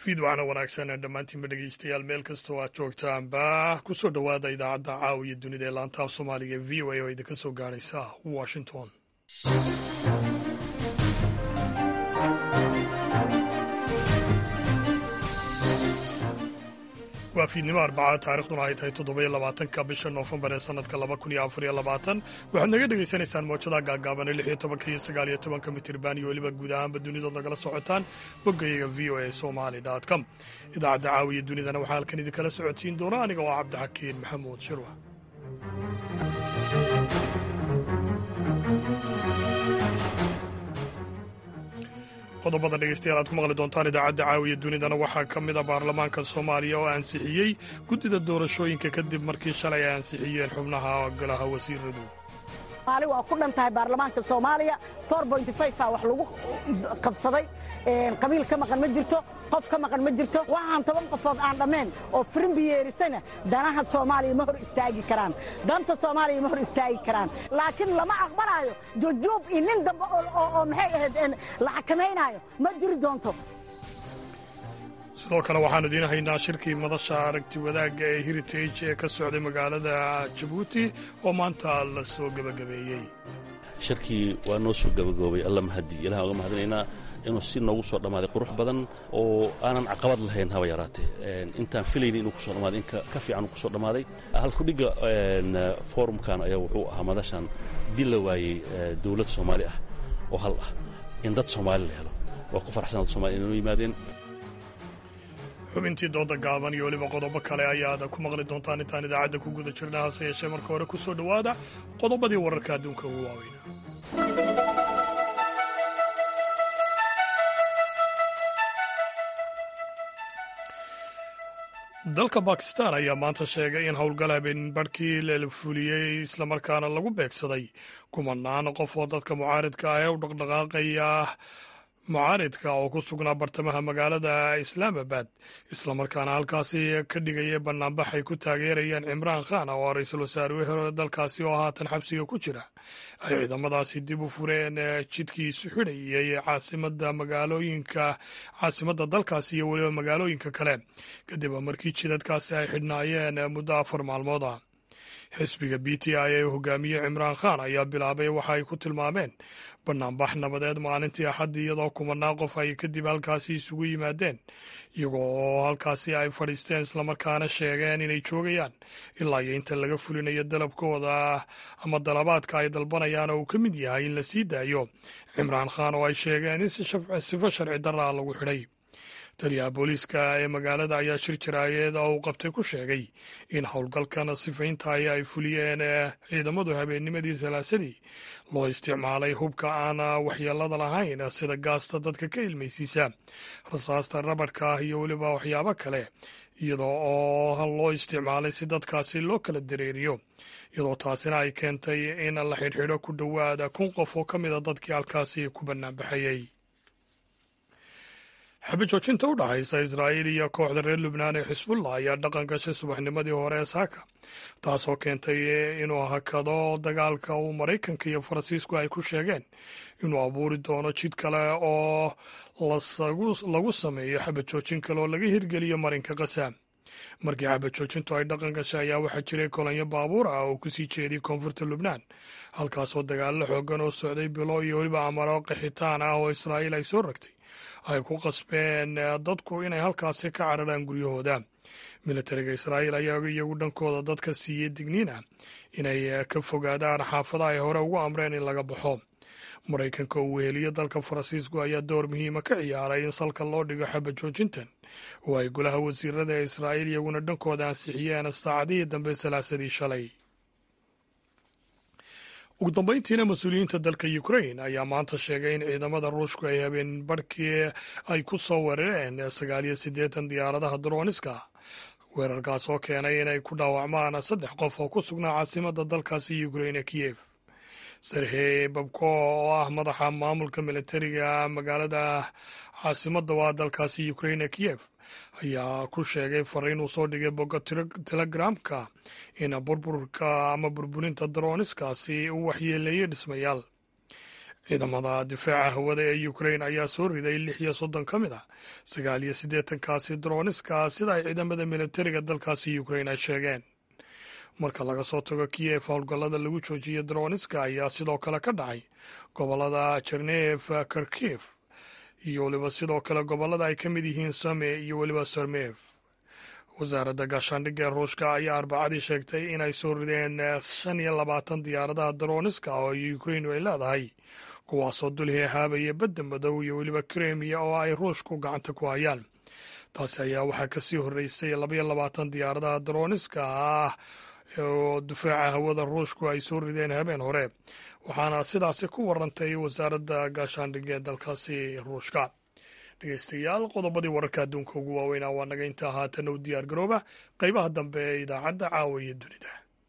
fiidwacna wanaagsan dhammaantiinba dhegeystayaal meel kastoo aad joogtaanba ku soo dhowaada idaacadda caawiya dunida ee laantaaf soomaaliga e v o a oo idinka soo gaadhaysa washington waa fiidnimo arbacada taarikhduna ay tahay toddoba iyo labaatanka bisha noofembar ee sanadka laba kun iyo afar iyo labaatan waxaad naga dhegaysanaysaan moojada gaagaaban ee lix iyo tobanka iyo sagaal iyo tobanka mitirban iyo weliba guud ahaanba dunidood nagala socotaan boggayaga v o a somali com idaacadda caawiya dunidana waxaa halkan idinkala socodsiin doona aniga oo cabdixakiin maxamuud shirwa qodobada dhegeystayaal aad ku maqli doontaan idaacadda caawiya dunidana waxaa ka mid a baarlamaanka soomaaliya oo ansixiyey guddida doorashooyinka kadib markii shalay ay ansixiyeen xubnaha golaha wasiiradu maali waa ku dhan tahay baarlamaanka soomaaliya a wax lagu qabsaday qabiil ka maqan ma jirto qof ka maqan ma jirto waxaan toban qofood aan dhammayn oo firimbi yeerisana danaha soomaaliya ma hor istaagi karaan danta soomaaliya ma hor istaagi karaan laakiin lama aqbalaayo jujuub iyo nin dambe oo maxay ahayd la xakamaynaayo ma jiri doonto sidoo kale waxaanu idiin haynaa shirkii madasha aragti wadaagga ee heritage ee ka socday magaalada jabuuti oo maanta la soo gebagabeeyey shirkii waa noo soo gebagaboobay alla mahadi ilahan oga mahadinaynaa inuu si noogu soo dhammaaday qurux badan oo aanan caqabad lahayn haba yaraatee intaan filayni inuu kusoo dhammaaday in ka fiican uu kusoo dhammaaday halkudhigga forumkan ayaa wuxuu ahaa madashan dil la waayey dowlad soomaali ah oo hal ah in dad soomaali la helo waa ku farxsan dad somaliya inay noo yimaadeen xubintii dooda gaaban iyo weliba qodobo kale ayaad ku maqli doontaan intaan idaacadda ku guda jirna hase yeeshee marka hore ku soo dhowaada qodobadii wararka adduunka ugu waaweyna dalka bakistan ayaa maanta sheegay in howlgal habeen barhkii la fuliyey islamarkaana lagu beegsaday kumanaan qof oo dadka mucaaridka ah ee u dhaqdhaqaaqaya mucaaridka oo ku sugnaa bartamaha magaalada islaamabad islamarkaana halkaasi ka dhigaya banaanbax ay ku taageerayaan cimraan khan oo ra-iisul wasaare hore dalkaasi oo haatan xabsiga ku jira ay ciidamadaasi dib u fureen jidkiisu xidhayay caasimada magaalooyinka caasimadda dalkaasi iyo weliba magaalooyinka kale kadib markii jidadkaasi ay xidhnaayeen muddo afar maalmood ah xisbiga b t i ee hogaamiye cimraan khan ayaa bilaabay waxa ay ku tilmaameen banaanbax nabadeed maalintii axaddii iyadoo kumanaan qof ay kadib halkaasi isugu yimaadeen iyagoo oo halkaasi ay fadhiisteen islamarkaana sheegeen inay joogayaan ilaa iyo inta laga fulinayo dalabkooda ama dalabaadka ay dalbanayaan oo uu ka mid yahay in la sii daayo cimraan khan oo ay sheegeen in sifo sharci darraa lagu xidhay taliyaha booliiska ee magaalada ayaa shir jiraayeed oo uu qabtay ku sheegay in howlgalkan sifayntaay ay fuliyeen ciidamadu habeennimadii salaasadii loo isticmaalay hubka aan waxyeelada lahayn sida gaasta dadka ka ilmaysiisa rasaasta rabadhka ah iyo weliba waxyaabo kale iyadoo oo loo isticmaalay si dadkaasi loo kala dareeriyo iyadoo taasina ay keentay in la xidhxidho ku dhowaada kun qof oo ka mida dadkii halkaasi ku bannaanbaxayey xabajoojinta u dhaxaysa israa'iil iyo kooxda reer lubnaan ee xisbullah ayaa dhaqan gashay subaxnimadii hore ee saaka taasoo keentay inuu hakado dagaalka uu maraykanka iyo faransiisku ay ku sheegeen inuu abuuri doono jid kale oo lagu sameeyo xabajoojin kale oo laga hirgeliyo marinka kasa markii xabajoojintu ay dhaqan gashay ayaa waxaa jiray kolonyo baabuur ah oo kusii jeediyay koonfurta lubnaan halkaasoo dagaallo xoogan oo socday bilo iyo weliba amaro qaxitaan ah oo israa'iil ay soo ragtay ay ku qasbeen dadku inay halkaasi ka cararaan guryahooda militariga israa'iil ayaa iyagu dhankooda dadka siiyey digniin ah inay ka fogaadaan xaafada ay hore ugu amreen in laga baxo maraykanka uu weheliyo dalka faransiisku ayaa door muhiima ka ciyaaray in salka loo dhigo xabajoojintan oo ay golaha wasiirada ee israa'iil iyaguna dhankooda ansixiyeen saacadihii dambe salaasadii shalay ugu dambayntiina mas-uuliyiinta dalka ukrain ayaa maanta sheegay in ciidamada ruushku ay habeen barhkii ay ku soo weerareen sagaal iyo siddeetan diyaaradaha droniska weerarkaas oo keenay inay ku dhaawacmaan saddex qof oo ku sugnaa caasimadda dalkaasi ukrain ee kiyef serhey babko oo ah madaxa maamulka militariga magaalada caasimadda waa dalkaasi ukrain ee kiyef ayaa ku sheegay fariin uu soo dhigay bogga telegramka in burburka ama burburinta daroniskaasi uu waxyeeleeyey dhismayaal ciidamada difaaca hawada ee ukrain ayaa soo riday lix iyo soddon ka mid ah sagaal iyo siddeetankaasi droniska sida ay ciidamada militariga dalkaasi ukrain ay sheegeen marka laga soo tago kiyef howlgallada lagu joojiyay droniska ayaa sidoo kale ka dhacay gobollada jernef karkif iyo weliba sidoo kale gobollada ay ka mid yihiin same iyo weliba sarmef wasaaradda gaashaandhigga ee ruushka ayaa arbacadii sheegtay inay soo rideen shan iyo labaatan diyaaradaha droniska oo ukrain ay leedahay kuwaasoo dulhi haabaya badda madow iyo weliba kremiya oo ay ruushku gacanta ku hayaan taasi ayaa waxaa kasii horreysay labaiyo labaatan diyaaradaha droniska ah oo difaaca hawada ruushku ay soo rideen habeen hore waxaana sidaasi ku warantay wasaaradda gaashaandhigga ee dalkaasi ruushka dhegeystayaal qodobadii wararka adduunka ugu waaweynaa waa naga intaa haatan u diyaar garooba qeybaha dambe ee idaacadda caawa iyo dunida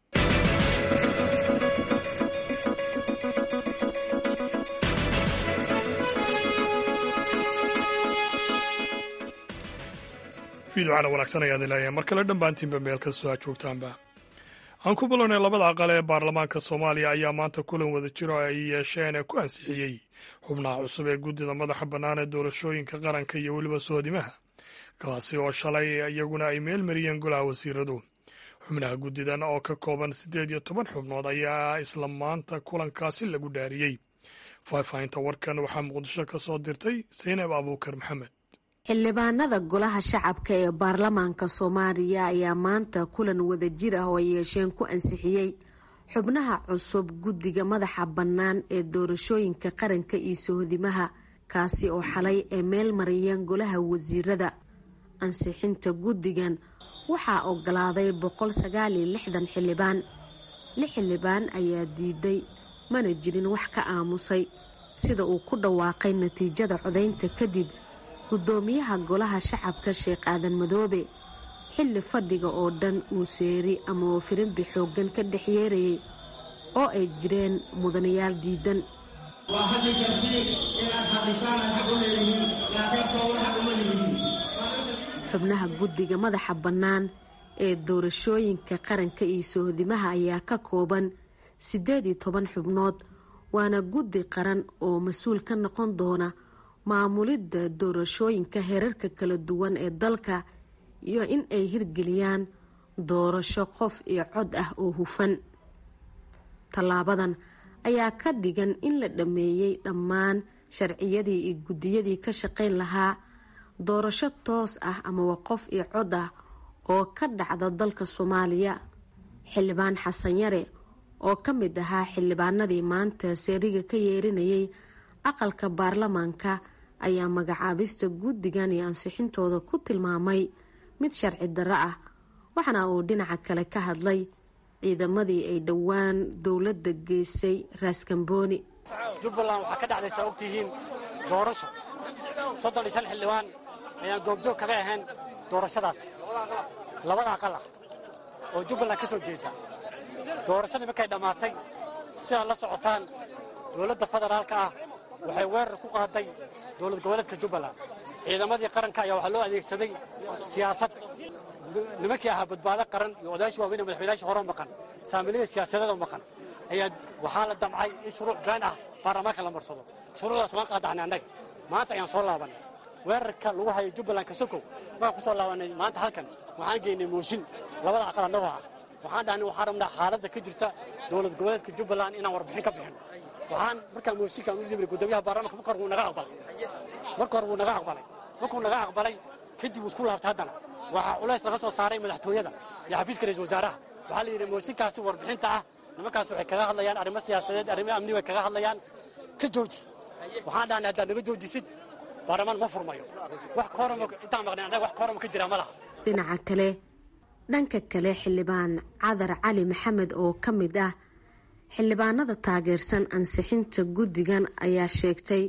fiidocana wanaagsan ayaad leeyahay mar kale dhammaantiinba meel kastoo aad joogtaanba aan ku bilownay labada aqal ee baarlamaanka soomaaliya ayaa maanta kulan wada jiro ay yeesheen ee ku ansixiyey xubnaha cusub ee guddida madaxa bannaan ee doorashooyinka qaranka iyo weliba soodimaha kaasi oo shalay iyaguna ay meel mariyeen golaha wasiiradu xubnaha guddidan oo ka kooban siddeed iyo toban xubnood ayaa isla maanta kulankaasi lagu dhaariyey faahfaahinta warkan waxaa muqdisho ka soo dirtay saynab abuukar maxamed xildhibaanada golaha shacabka ee baarlamaanka soomaaliya ayaa maanta kulan wadajir ah oo ay yeesheen ku ansixiyey xubnaha cusub guddiga madaxa bannaan ee doorashooyinka qaranka iyo sohodimaha kaasi oo xalay ay meel mariyeen golaha wasiirada ansixinta guddigan waxaa ogolaaday boqol sagaal iyo lixdan xildhibaan lix xildhibaan ayaa diiday mana jirin wax ka aamusay sida uu ku dhawaaqay natiijada codaynta kadib guddoomiyaha golaha shacabka sheekh aadan madoobe xilli fadhiga oo dhan uu seeri ama wafirinbi xooggan ka dhex yeerayay oo ay jireen mudanayaal diidan xubnaha guddiga madaxa bannaan ee doorashooyinka qaranka iyo sohodimaha ayaa ka kooban siddeed iyo toban xubnood waana guddi qaran oo mas-uul ka noqon doona maamulidda doorashooyinka heerarka kala duwan ee dalka iyo in ay hirgeliyaan doorasho qof iyo cod ah oo hufan tallaabadan ayaa ka dhigan in la dhammeeyey dhammaan sharciyadii iyo guddiyadii ka shaqayn lahaa doorasho toos ah amaba qof iyo cod ah oo ka dhacda dalka soomaaliya xildhibaan xasan yare oo ka mid ahaa xildhibaanadii maanta seeriga ka yeerinayay aqalka baarlamaanka ayaa magacaabista guddigan iyo ansixintooda ku tilmaamay mid sharci darro ah waxaana uu dhinaca kale ka hadlay ciidamadii ay dhowaan dowladda geysay raaskambooni jubbaland waxaa ka dhacday saa ogtihiin doorasho soddon iyo shan xildhibaan ayaan goobjoog kaga ahayn doorashadaas labada aqal ah oo jubbaland ka soo jeeda doorashadii markay dhammaatay sidaad la socotaan dowladda federaalka ah waxay weerar ku qaaday dowlad goboleedka jubbaland ciidamadii qaranka ayaa waxaa loo adeegsaday siyaasad nimankii ahaa badbaado qaran iyo odayaashii waaweyn ee madaxweynayaashii hore maqan saamilada siyaasadeed oo maqan ayaa waxaa la damcay in shuruuc been ah baarlamaanka la marsado shuruucdaas waan qaadaxnay annaga maanta ayaan soo laabanay weerarka lagu hayo jubbaland kasokow waan ku soo laabanay maanta halkan waxaan geynay mooshin labada aqal annagoo ah waxaan dhahnay waxaan rabnaa xaaladda ka jirta dowlad goboleedka jubbaland inaan warbixin ka bixin waxaan markaa mooshinkaan u yimid guddoomiyaha baarlamaanka marka hore wuu naga aqbalay marka hore wuu naga aqbalay markuu naga aqbalay kadib wuu isku laabtay haddana waxaa culays laga soo saaray madaxtooyada iyo xafiiska ra-isul wasaaraha waxaa la yidhi mooshinkaasi warbixinta ah nimankaas waxay kaga hadlayaan arrimo siyaasadeed arrimo amni way kaga hadlayaan ka jooji waxaan dhahnay haddaad naga joojisid baarlamaan ma furmayo wax koorama intaan maqnay annaga wax koorama ka jira ma laha dhinaca kale dhanka kale xildhibaan cadar cali maxamed oo ka mid ah xildhibaanada taageersan ansixinta guddigan ayaa sheegtay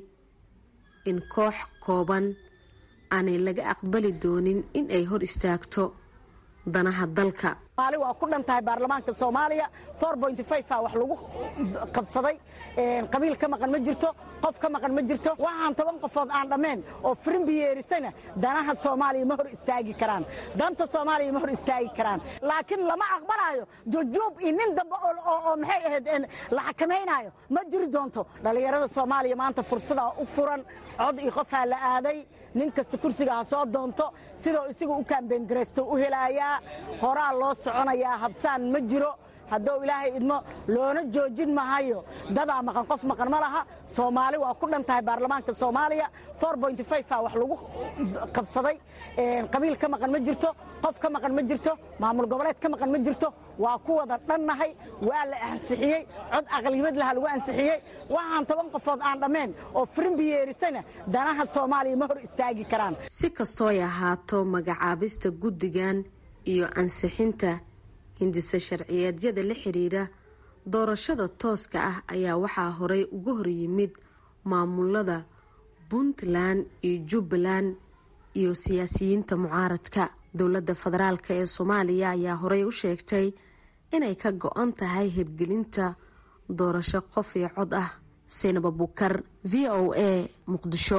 in koox kooban aanay laga aqbali doonin in ay hor istaagto danaha dalka maali waa ku dhan tahay baarlamaanka soomaaliya a wax lagu qabsaday qabiil ka maqan ma jirto qof ka maqan ma jirto waxaan toban qofood aan dhammayn oo firimbi yeerisana danaha soomaaliya ma hor istaagi karaan danta soomaaliya ma hor istaagi karaan laakiin lama aqbalaayo jujuub iyo nin dambe oo maxay ahayd la xakamaynayo ma jiri doonto dhallinyarada soomaaliya maanta fursadaa u furan cod iyo qofaa la aaday nin kasta kursiga ha soo doonto sidoo isigu u kaambeyngaraysto u helaayaa horaa loo soconayaa habsaan ma jiro hadduu ilaahay idmo loona joojin mahayo dadaa maqan qof maqan ma laha soomaali waa ku dhan tahay baarlamaanka soomaaliya a wax lagu qabsaday qabiil ka maqan ma jirto qof ka maqan ma jirto maamul goboleed ka maqan ma jirto waa ku wada dhannahay waa la ansixiyey cod aqliyimad laha lagu ansixiyey waxaan toban qofood aan dhammayn oo firimbi yeerisana danaha soomaaliya ma hor istaagi karaan si kastooy ahaato magacaabista guddigan iyo ansixinta hindise sharciyeedyada la xiriira doorashada tooska ah ayaa waxaa horey uga hor yimid maamulada puntland iyo jubbaland iyo siyaasiyiinta mucaaradka dowladda federaalk ee soomaaliya ayaa horey u sheegtay inay ka go-an tahay hirgelinta doorasho qof iyo cod ah saynab abukar v o a muqdisho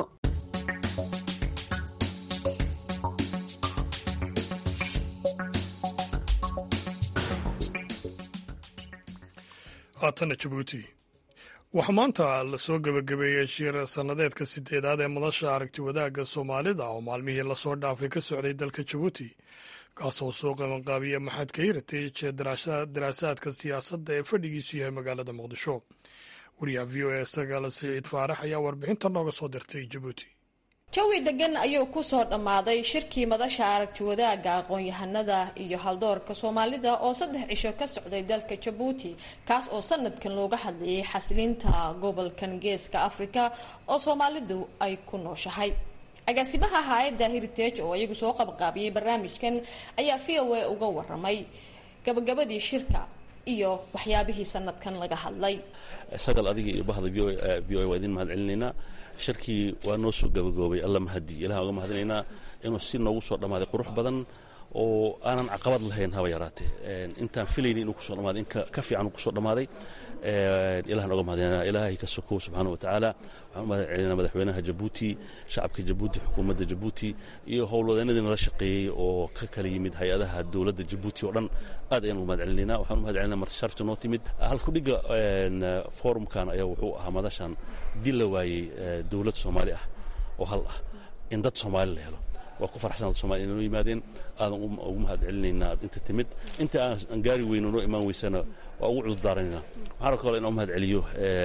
haatana jabuuti waxaa maanta lasoo gebagabeeyey shir sannadeedka sideedaad ee madasha aragti wadaagga soomaalida oo maalmihii lasoo dhaafay ka socday dalka jabuuti kaasoo soo qabanqaabiya maxadka heritage ee daraasaadka siyaasadda ee fadhigiisu yahay magaalada muqdisho wariyaha v o a sagaala siciid faarax ayaa warbixinta nooga soo dirtay jabuuti jawi degan ayuu kusoo dhammaaday shirkii madasha aragti wadaagga aqoon-yahanada iyo haldoorka soomaalida oo saddex cisho ka socday dalka jabuuti kaas oo sanadkan looga hadlayay xasiliinta gobolkan geeska afrika oo soomaalidu ay ku nooshahay agaasimaha hay-adda heritage oo iyagu soo qabqaabiyey barnaamijkan ayaa v o a uga waramay gabagabadii shirka iyo waxyaabihii sanadkan laga hadlay sagal adiga iyo bahda v o a waa idin mahad celinaynaa shirkii waa noo soo gabagoobay alla mahadi ilahan uga mahadinaynaa inuu si noogu soo dhammaaday qurux badan oo aanan caqabad lahayn haba yaraatee intaan filayni inuu kusoo dhamaaday in ka fiican uu kusoo dhammaaday ilahan uga mahadinayna ilaahay ka sokow subxaana wa tacaala waxaan u mahad celinaa madaxweynaha jabuuti shacabka jabuuti xukuumadda jabuuti iyo howlwadeenadii nala shaqeeyey oo ka kala yimid hay-adaha dowladda jabuuti oo dhan aad ayaan uga mahad celinayna waxaan u mahad celinaa marti sharafta noo timid halkudhigga forumkan ayaa wuxuu ahaa madashan dil la waayey dowlad soomaali ah oo hal ah in dad soomaali la helo waa ku farxsan dad somalia inoo yimaadeen aadan ugu mahad celinaynaa inta timid inta aan gaari weyno noo imaan weysana waa ugu cudurdaaranayna waxaan kaloo inaan u mahad celiyo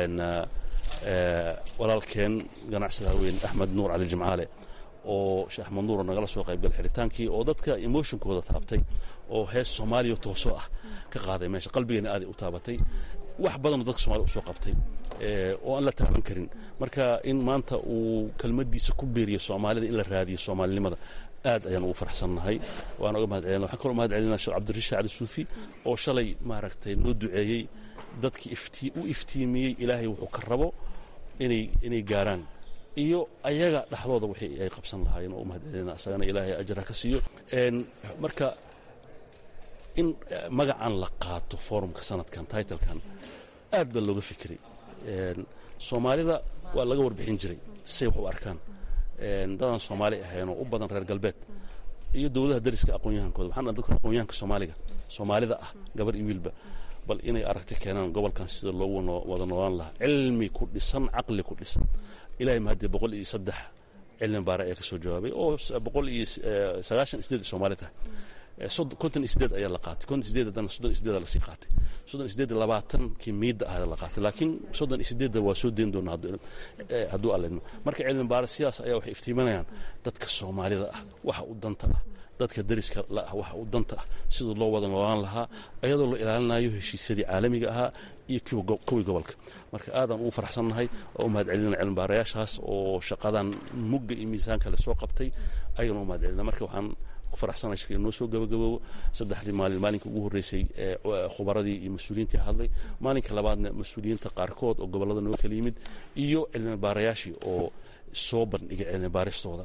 walaalkeen ganacsada weyn axmed nuur cali jimcaale oo sheekh axmed nuuro nagala soo qaybgal xidritaankii oo dadka emotionkooda taabtay oo hees soomaaliya toosoo ah ka qaaday meesha qalbigeena aaday u taabatay wax badanoo dadka somalia usoo qabtay oo aan la taaban karin marka in maanta uu kelmadiisa ku beeriyo soomaalida in la raadiyo soomaalinimada aad ayaan ugu farxsannahay waan oga mahad celina waxaan kaloo mahad celinaa sheekh cabdirashiid cali suufi oo shalay maaragtay noo duceeyey dadkii iftii u iftiimiyey ilaahay wuxuu ka rabo inay inay gaaraan iyo ayaga dhexdooda wixii ay qabsan lahaayeen oo u mahad celina isagana ilaahay ajra ka siiyo marka in magacan la qaato forumka sanadkan titlekan aad baa looga fikiray soomaalida waa laga warbixin jiray say wax u arkaan dadaan soomaali ahaynoo u badan reer galbeed iyo dowladaha dariska aqoonyahankooda waxaan dadka aqoonyahanka soomaaliga soomaalida ah gabar iyo wiilba bal inay aragti keenaan gobolkan sida loogu wada noolaan lahaa cilmi ku dhisan caqli ku dhisan ilahay mahadee boqol iyo saddex cilmi baare ayaa ka soo jawaabay oo boqol iyo sagaashan isdeed soomaali tahay konton sideed ayaa la qaatay konton sideed haddana soddon sideeda lasii qaatay soddon sideed labaatankii miidda ah la qaatay laakiin soddon sideedda waa soo deyn doonaa hadduu alleedmo marka cilmi baare sidaas ayaa waxay iftiiminayaan dadka soomaalida ah waxa u danta ah dadka dariska la ah waxa u danta ah siduu loo wada noolaan lahaa iyadoo la ilaalinayo heshiisyadii caalamiga ahaa iyo kuwii gobolka marka aadaan ugu farxsannahay oo u mahad celinana cilmibaarayaashaas oo shaqadan mugga iyo miisaanka le soo qabtay ayaan u mahad celina marka waxaan faraxsana shirka noo soo gabagaboobo saddexdii maalin maalinka ugu horreysay ee khubaradii iyo mas-uuliyiintii hadlay maalinka labaadna mas-uuliyiinta qaarkood oo gobollada noo kala yimid iyo cilmi baarayaashii oo soo bandhigay cilmi baaristooda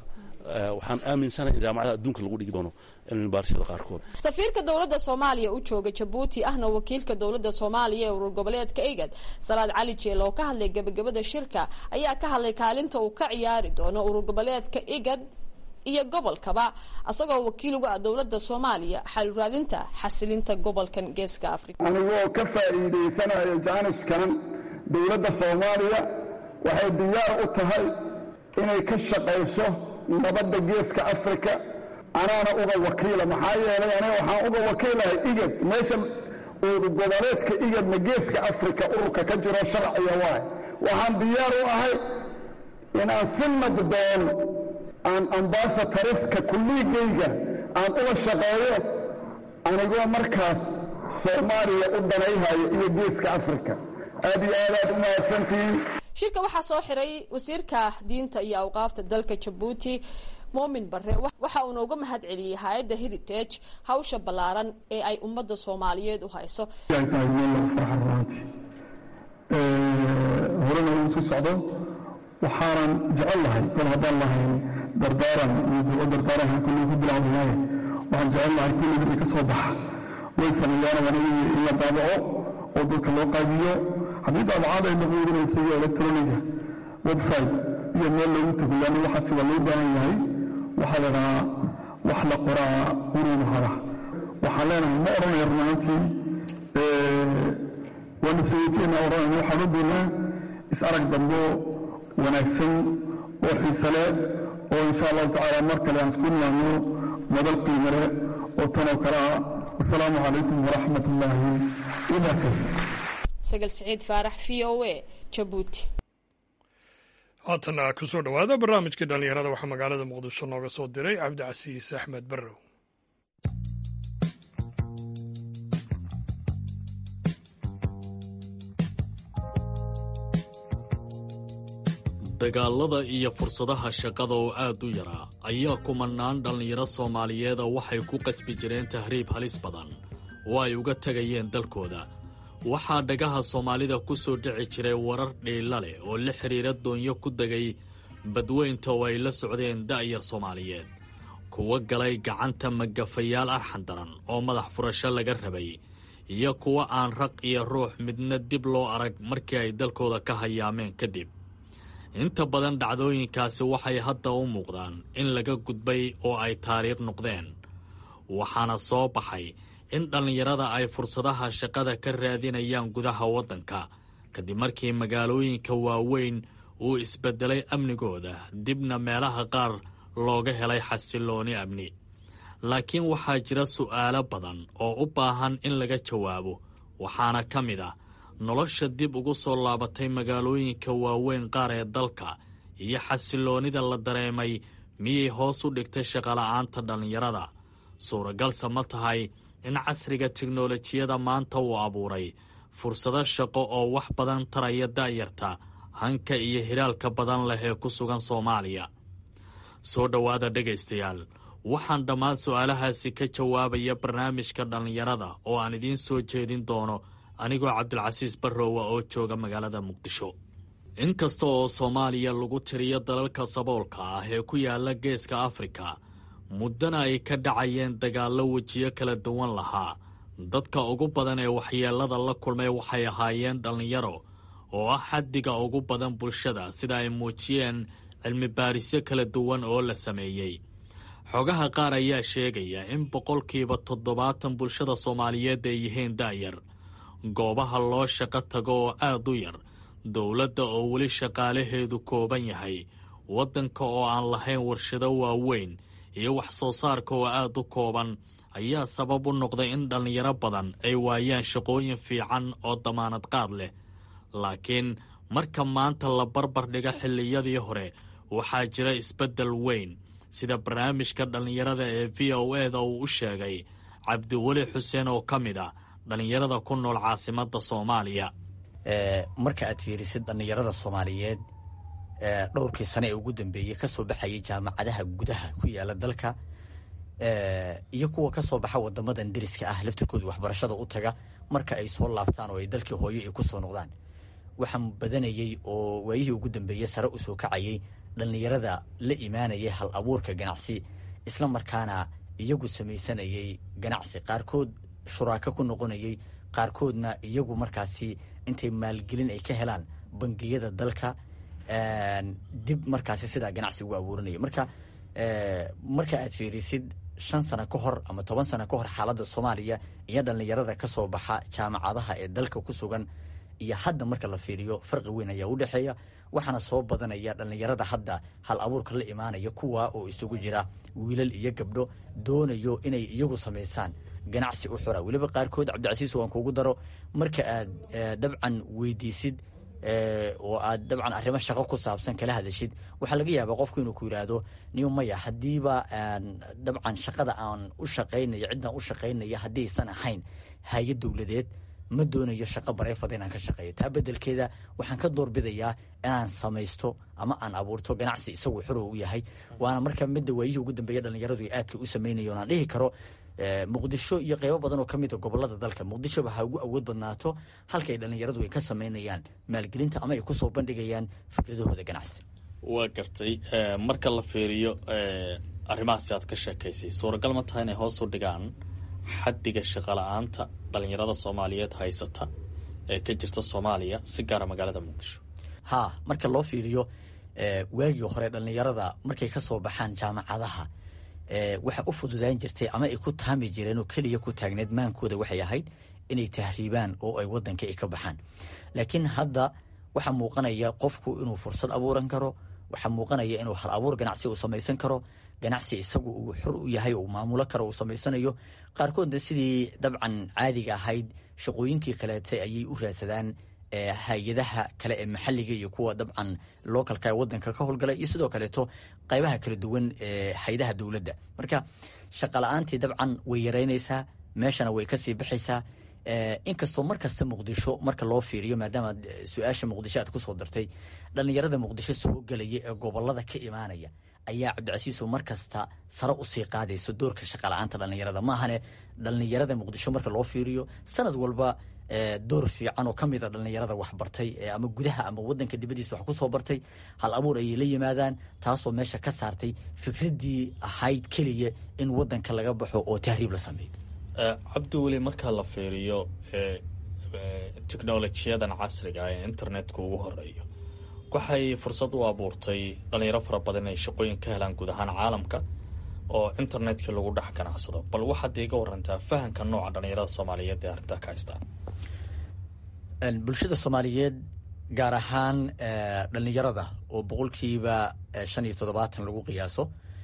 waxaan aaminsanahay in jaamacadaha adduunka lagu dhigi doono cilmibaarisada qaarkood safiirka dowladda soomaaliya u jooga jabuuti ahna wakiilka dowladda soomaaliya ee urur goboleedka igad salaad cali jeel oo ka hadlay gebagabada shirka ayaa ka hadlay kaalinta uu ka ciyaari doono urur goboleedka igad iyo gobolkaba asagoo wakiil uga ah dowladda soomaaliya xaluraadinta xasilinta gobolkan geeska afrika anigoo ka faa'iidaysanayo jaaniskan dowladda soomaaliya waxay diyaar u tahay inay ka shaqayso nabadda geeska afrika anaana uga wakiila maxaa yeelay aniga waxaan uga wakiilahay igad meesha urur goboleedka igadna geeska afrika ururka ka jiro sharciga waay waxaan diyaar u ahay inaan si nabdoon aan ambaasatariska kulligayga aan uga shaqeeyo anigoo markaas soomaaliya u danayhayo iyo geeska afrika aad iyo aad aad u mahadsantihiin shirka waxaa soo xiray wasiirka diinta iyo awqaafta dalka jabuuti muumin bare waxa uuna uga mahad celiyey hay-adda heritage hawsha ballaaran ee ay ummadda soomaaliyeed u hayso horena uu sii socdo waxaanan jecel lahay kol haddaan lahayn dardaaran iyo dardaaranka kulli ku bilaawdayahay waxaan jecel lahay kulli wixii ka soo baxa way sameeyaan wanagi in la daabaco oo dadka loo qaybiyo haddii daabacaad ay noqoydinaysa iyo electroniga website iyo meel loogu tago yaani waxaasi waa loo baahan yahay waxaa la dhahaa wax la qoraa quruudu hada waxaan leenahay ma odhanaya runaantii waana sayidina odhanayna waxaan u doonaa is arag dambo wanaagsan oo xiise leh oo insha allahu tacaala mar kale aan isku nimaadno madal qiimo leh oo tanoo kale ah wasalaamu calaykum waraxmat ullaahi wabarakatu sagal siciid faarax v o a jabuuti haatana ku soo dhowaada barnaamijkii dhallinyarada waxaa magaalada muqdisho nooga soo diray cabdicasiis axmed barrow dagaalada iyo fursadaha shaqada oo aad u yaraa ayaa kumanaan dhallinyaro soomaaliyeeda waxay ku qasbi jireen tahriib halis badan oo ay uga tegayeen dalkooda waxaa dhagaha soomaalida ku soo dhici jiray warar dhiilla leh oo la xidhiira doonyo ku degay badweynta oo ay la socdeen da'yar soomaaliyeed kuwa galay gacanta magafayaal arxan daran oo madax furasho laga rabay iyo kuwa aan raq iyo ruux midna dib loo arag markii ay dalkooda ka hayaameen kadib inta badan dhacdooyinkaasi waxay hadda u muuqdaan in laga gudbay oo ay taariikh noqdeen waxaana soo baxay in dhallinyarada ay fursadaha shaqada ka raadinayaan gudaha waddanka kadib markii magaalooyinka waaweyn uu isbeddelay amnigooda dibna meelaha qaar looga helay xasillooni amni laakiin waxaa jira su'aalo badan oo u baahan in laga jawaabo waxaana ka mid ah nolosha dib ugu soo laabatay magaalooyinka waaweyn qaar ee dalka iyo xasilloonida la dareemay miyay hoos u dhigtay shaqola'aanta dhallinyarada suuragalse ma tahay in casriga tiknolojiyada maanta uu abuuray fursado shaqo oo wax badan taraya da'yarta hanka iyo hiraalka badan leh ee ku sugan soomaaliya soo dhowaada dhegaystayaal waxaan dhammaan su'aalahaasi ka jawaabaya barnaamijka dhallinyarada oo aan idiin soo jeedin doono anigoo cabdilcasiis barrowa oo jooga magaalada muqdisho inkasta oo soomaaliya lagu tiriyo dalalka saboolka ah ee ku yaala geeska afrika muddana ay ka dhacayeen dagaallo wejiyo kala duwan lahaa dadka ugu badan ee waxyeellada la kulmay waxay ahaayeen dhallinyaro oo ah xaddiga ugu badan bulshada sida ay muujiyeen cilmi baarisyo kala duwan oo la sameeyey xogaha qaar ayaa sheegaya in boqolkiiba toddobaatan bulshada soomaaliyeed ay yihiin da'yar goobaha loo shaqo tago oo aad u yar dowladda oo weli shaqaalaheedu kooban yahay waddanka oo aan lahayn warshado waaweyn iyo wax soo saarka oo aad u kooban ayaa sabab u noqday in dhallinyaro badan ay waayaan shaqooyin fiican oo damaanad qaad leh laakiin marka maanta la barbar dhigo xilliyadii hore waxaa jira isbeddel weyn sida barnaamijka dhallinyarada ee v o eda uu u sheegay cabdiweli xuseen oo ka mid a dhallinyarada ku nool caasimadda soomaaliya marka aad fiirisid dhallinyarada soomaaliyeed dhowrkii sane ee ugu dambeeyey ka soo baxayay jaamacadaha gudaha ku yaala dalka iyo kuwa ka soo baxa wadamadan deriska ah laftirkooda waxbarashada u taga marka ay soo laabtaan oo ay dalkii hooyo ay ku soo noqdaan waxaan badanayey oo waayihii ugu dambeeyey sare u soo kacayay dhallinyarada la imaanayay hal abuurka ganacsi isla markaana iyagu samaysanayay ganacsi qaarkood shuraako ku noqonayay qaarkoodna iyagu markaasi intay maalgelin ay ka helaan bangiyada dalka dib markaasi sidaa ganacsi ugu abuuranaya marka marka aad fiirisid shan sano ka hor ama toban sano ka hor xaaladda soomaaliya iyo dhallinyarada ka soo baxa jaamacadaha ee dalka ku sugan iyo hadda marka la fiiriyo farqi weyn ayaa u dhexeeya waxaana soo badanaya dhallinyarada hadda hal abuurka la imaanaya kuwa oo isugu jira wiilal iyo gabdho doonayo inay iyagu samaysaan ganacsi u xura weliba qaarkood cabdicasiis waan kuugu daro marka aad dabcan weydiisid oo aad dabcan arrimo shaqo ku saabsan kala hadashid waxaa laga yaabaa qofku inuu ku yidhaahdo niyo maya haddiiba dabcan shaqada aan u shaqaynayo ciddaan u shaqaynaya haddiisan ahayn hay-ad dowladeed ma doonayo shaqo bareefada inaan ka shaqeeyo taa bedelkeeda waxaan ka doorbidayaa inaan samaysto ama aan abuurto ganacsi isagu xuro u yahay waana marka midda waayihii ugu dambeeya dhallinyaradu ay aadka u samaynayo aan dhihi karo muqdisho iyo qeybo badan oo ka mid a gobolada dalka muqdishoba ha ugu awood badnaato halka ay dhallinyaradu ay ka samaynayaan maalgelinta ama ay kusoo bandhigayaan fikradahooda ganacsi waa gartay marka la fiiriyo arrimahaasi aad ka sheekaysay suuragal ma tahay inay hoos u dhigaan xaddiga shaqala-aanta dhallinyarada soomaaliyeed haysata ee ka jirta soomaaliya si gaara magaalada muqdisho haa marka loo fiiriyo waagii hore dhallinyarada markay ka soo baxaan jaamacadaha waxa u fududaan jirtay ama ay ku taami jireen oo keliya ku taagneed maankooda waxay ahayd inay tahriibaan oo ay wadanka ay ka baxaan laakiin hadda waxaa muuqanaya qofku inuu fursad abuuran karo waxaa muuqanaya inuu hal abuur ganacsi uu samaysan karo ganacsi isagu uu xor u yahay uu maamulo karo uu samaysanayo qaarkoodna sidii dabcan caadiga ahayd shaqooyinkii kaleete ayay u raadsadaan hay-adaha kale ee maxalliga iyo kuwa dabcan localka ee wadanka ka howlgala iyo sidoo kaleeto qaybaha kala duwan ee haydaha dowladda marka shaqa la-aantii dabcan way yaraynaysaa meeshana way kasii baxaysaa inkastoo mar kasta muqdisho marka loo fiiriyo maadaama su-aasha muqdisho aad kusoo dartay dhallinyarada muqdisho soo gelaya ee gobolada ka imaanaya ayaa cabdicasiiso mar kasta sare usii qaadayso doorka shaqa la-aanta dhallinyarada maahane dhallinyarada muqdisho marka loo fiiriyo sanad walba door fiican oo ka mid a dhallinyarada waxbartay ama gudaha ama wadanka dibadiisa wax kusoo bartay hal abuur ayay la yimaadaan taasoo meesha ka saartay fikraddii ahayd keliya in wadanka laga baxo oo tahriib la sameeyo cabdi weli marka la fiiriyo teknolojiyadan casriga ee internetka ugu horeeyo waxay fursad u abuurtay dhalinyaro fara badan inay shaqooyin ka helaan guud ahaan caalamka oo internetka lagu dhex ganacsado bal waxaad iga warantaa fahamka nooca dhalinyarada soomaaliyeed ee arrintaa ka haystaan bulshada soomaaliyeed gaar ahaan dhallinyarada oo boqolkiiba shan iyo toddobaatan lagu qiyaaso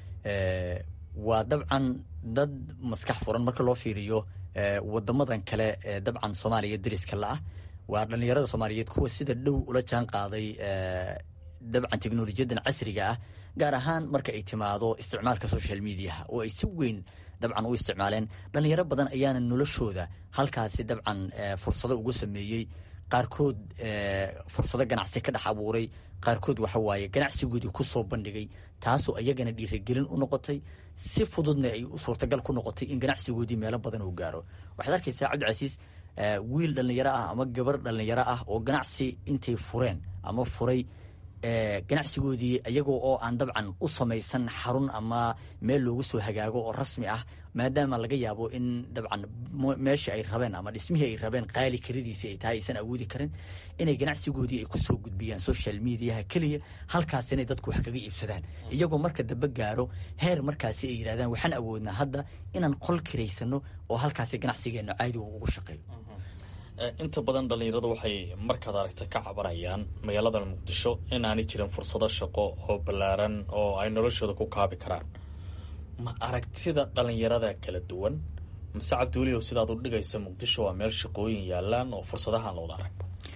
waa dabcan dad maskax furan marka loo fiiriyo wadamadan kale ee dabcan soomaaliya dariska la-ah waa dhallinyarada soomaaliyeed kuwa sida dhow ula jaan qaaday dabcan teknolojiyadan casriga ah gaar ahaan marka ay timaado isticmaalka social mediaha oo ay si weyn dabcan u isticmaaleen dhalinyaro badan ayaana noloshooda halkaasi dabcan fursado ugu sameeyey qaarkood fursado ganacsi ka dhex abuuray qaarkood waxa waaye ganacsigoodii kusoo bandhigay taasoo iyagana dhiirigelin u noqotay si fududna ay suurtagal ku noqotay in ganacsigoodii meelo badan uu gaaro waxaad arkaysaa cabdicasiis wiil dhallinyaro ah ama gabar dhallinyaro ah oo ganacsi intay fureen ama furay ganacsigoodii iyagoo oo aan dabcan u samaysan xarun ama meel loogu soo hagaago oo rasmi ah maadaama laga yaabo in dabcan meeshii ay rabeen ama dhismihii ay rabeen qaali karidiisii ay tahay aysan awoodi karin inay ganacsigoodii ay kusoo gudbiyaan social mediaha keliya halkaas inay dadku wax kaga iibsadaan iyagoo marka dambe gaaro heer markaasi ay yidhahdaan waxaan awoodnaa hadda inaan qol kiraysano oo halkaasi ganacsigeenna caadi ugu shaqeeyo inta badan dhallinyaradu waxay markaad aragta ka cabanayaan magaalada muqdisho in aanay jirin fursado shaqo oo ballaaran oo ay noloshooda ku kaabi karaan ma aragtida dhallinyarada kala duwan mase cabdiweli oo sidaad u dhigaysa muqdisho waa meel shaqooyin yaalaan oo fursadahaan looda arag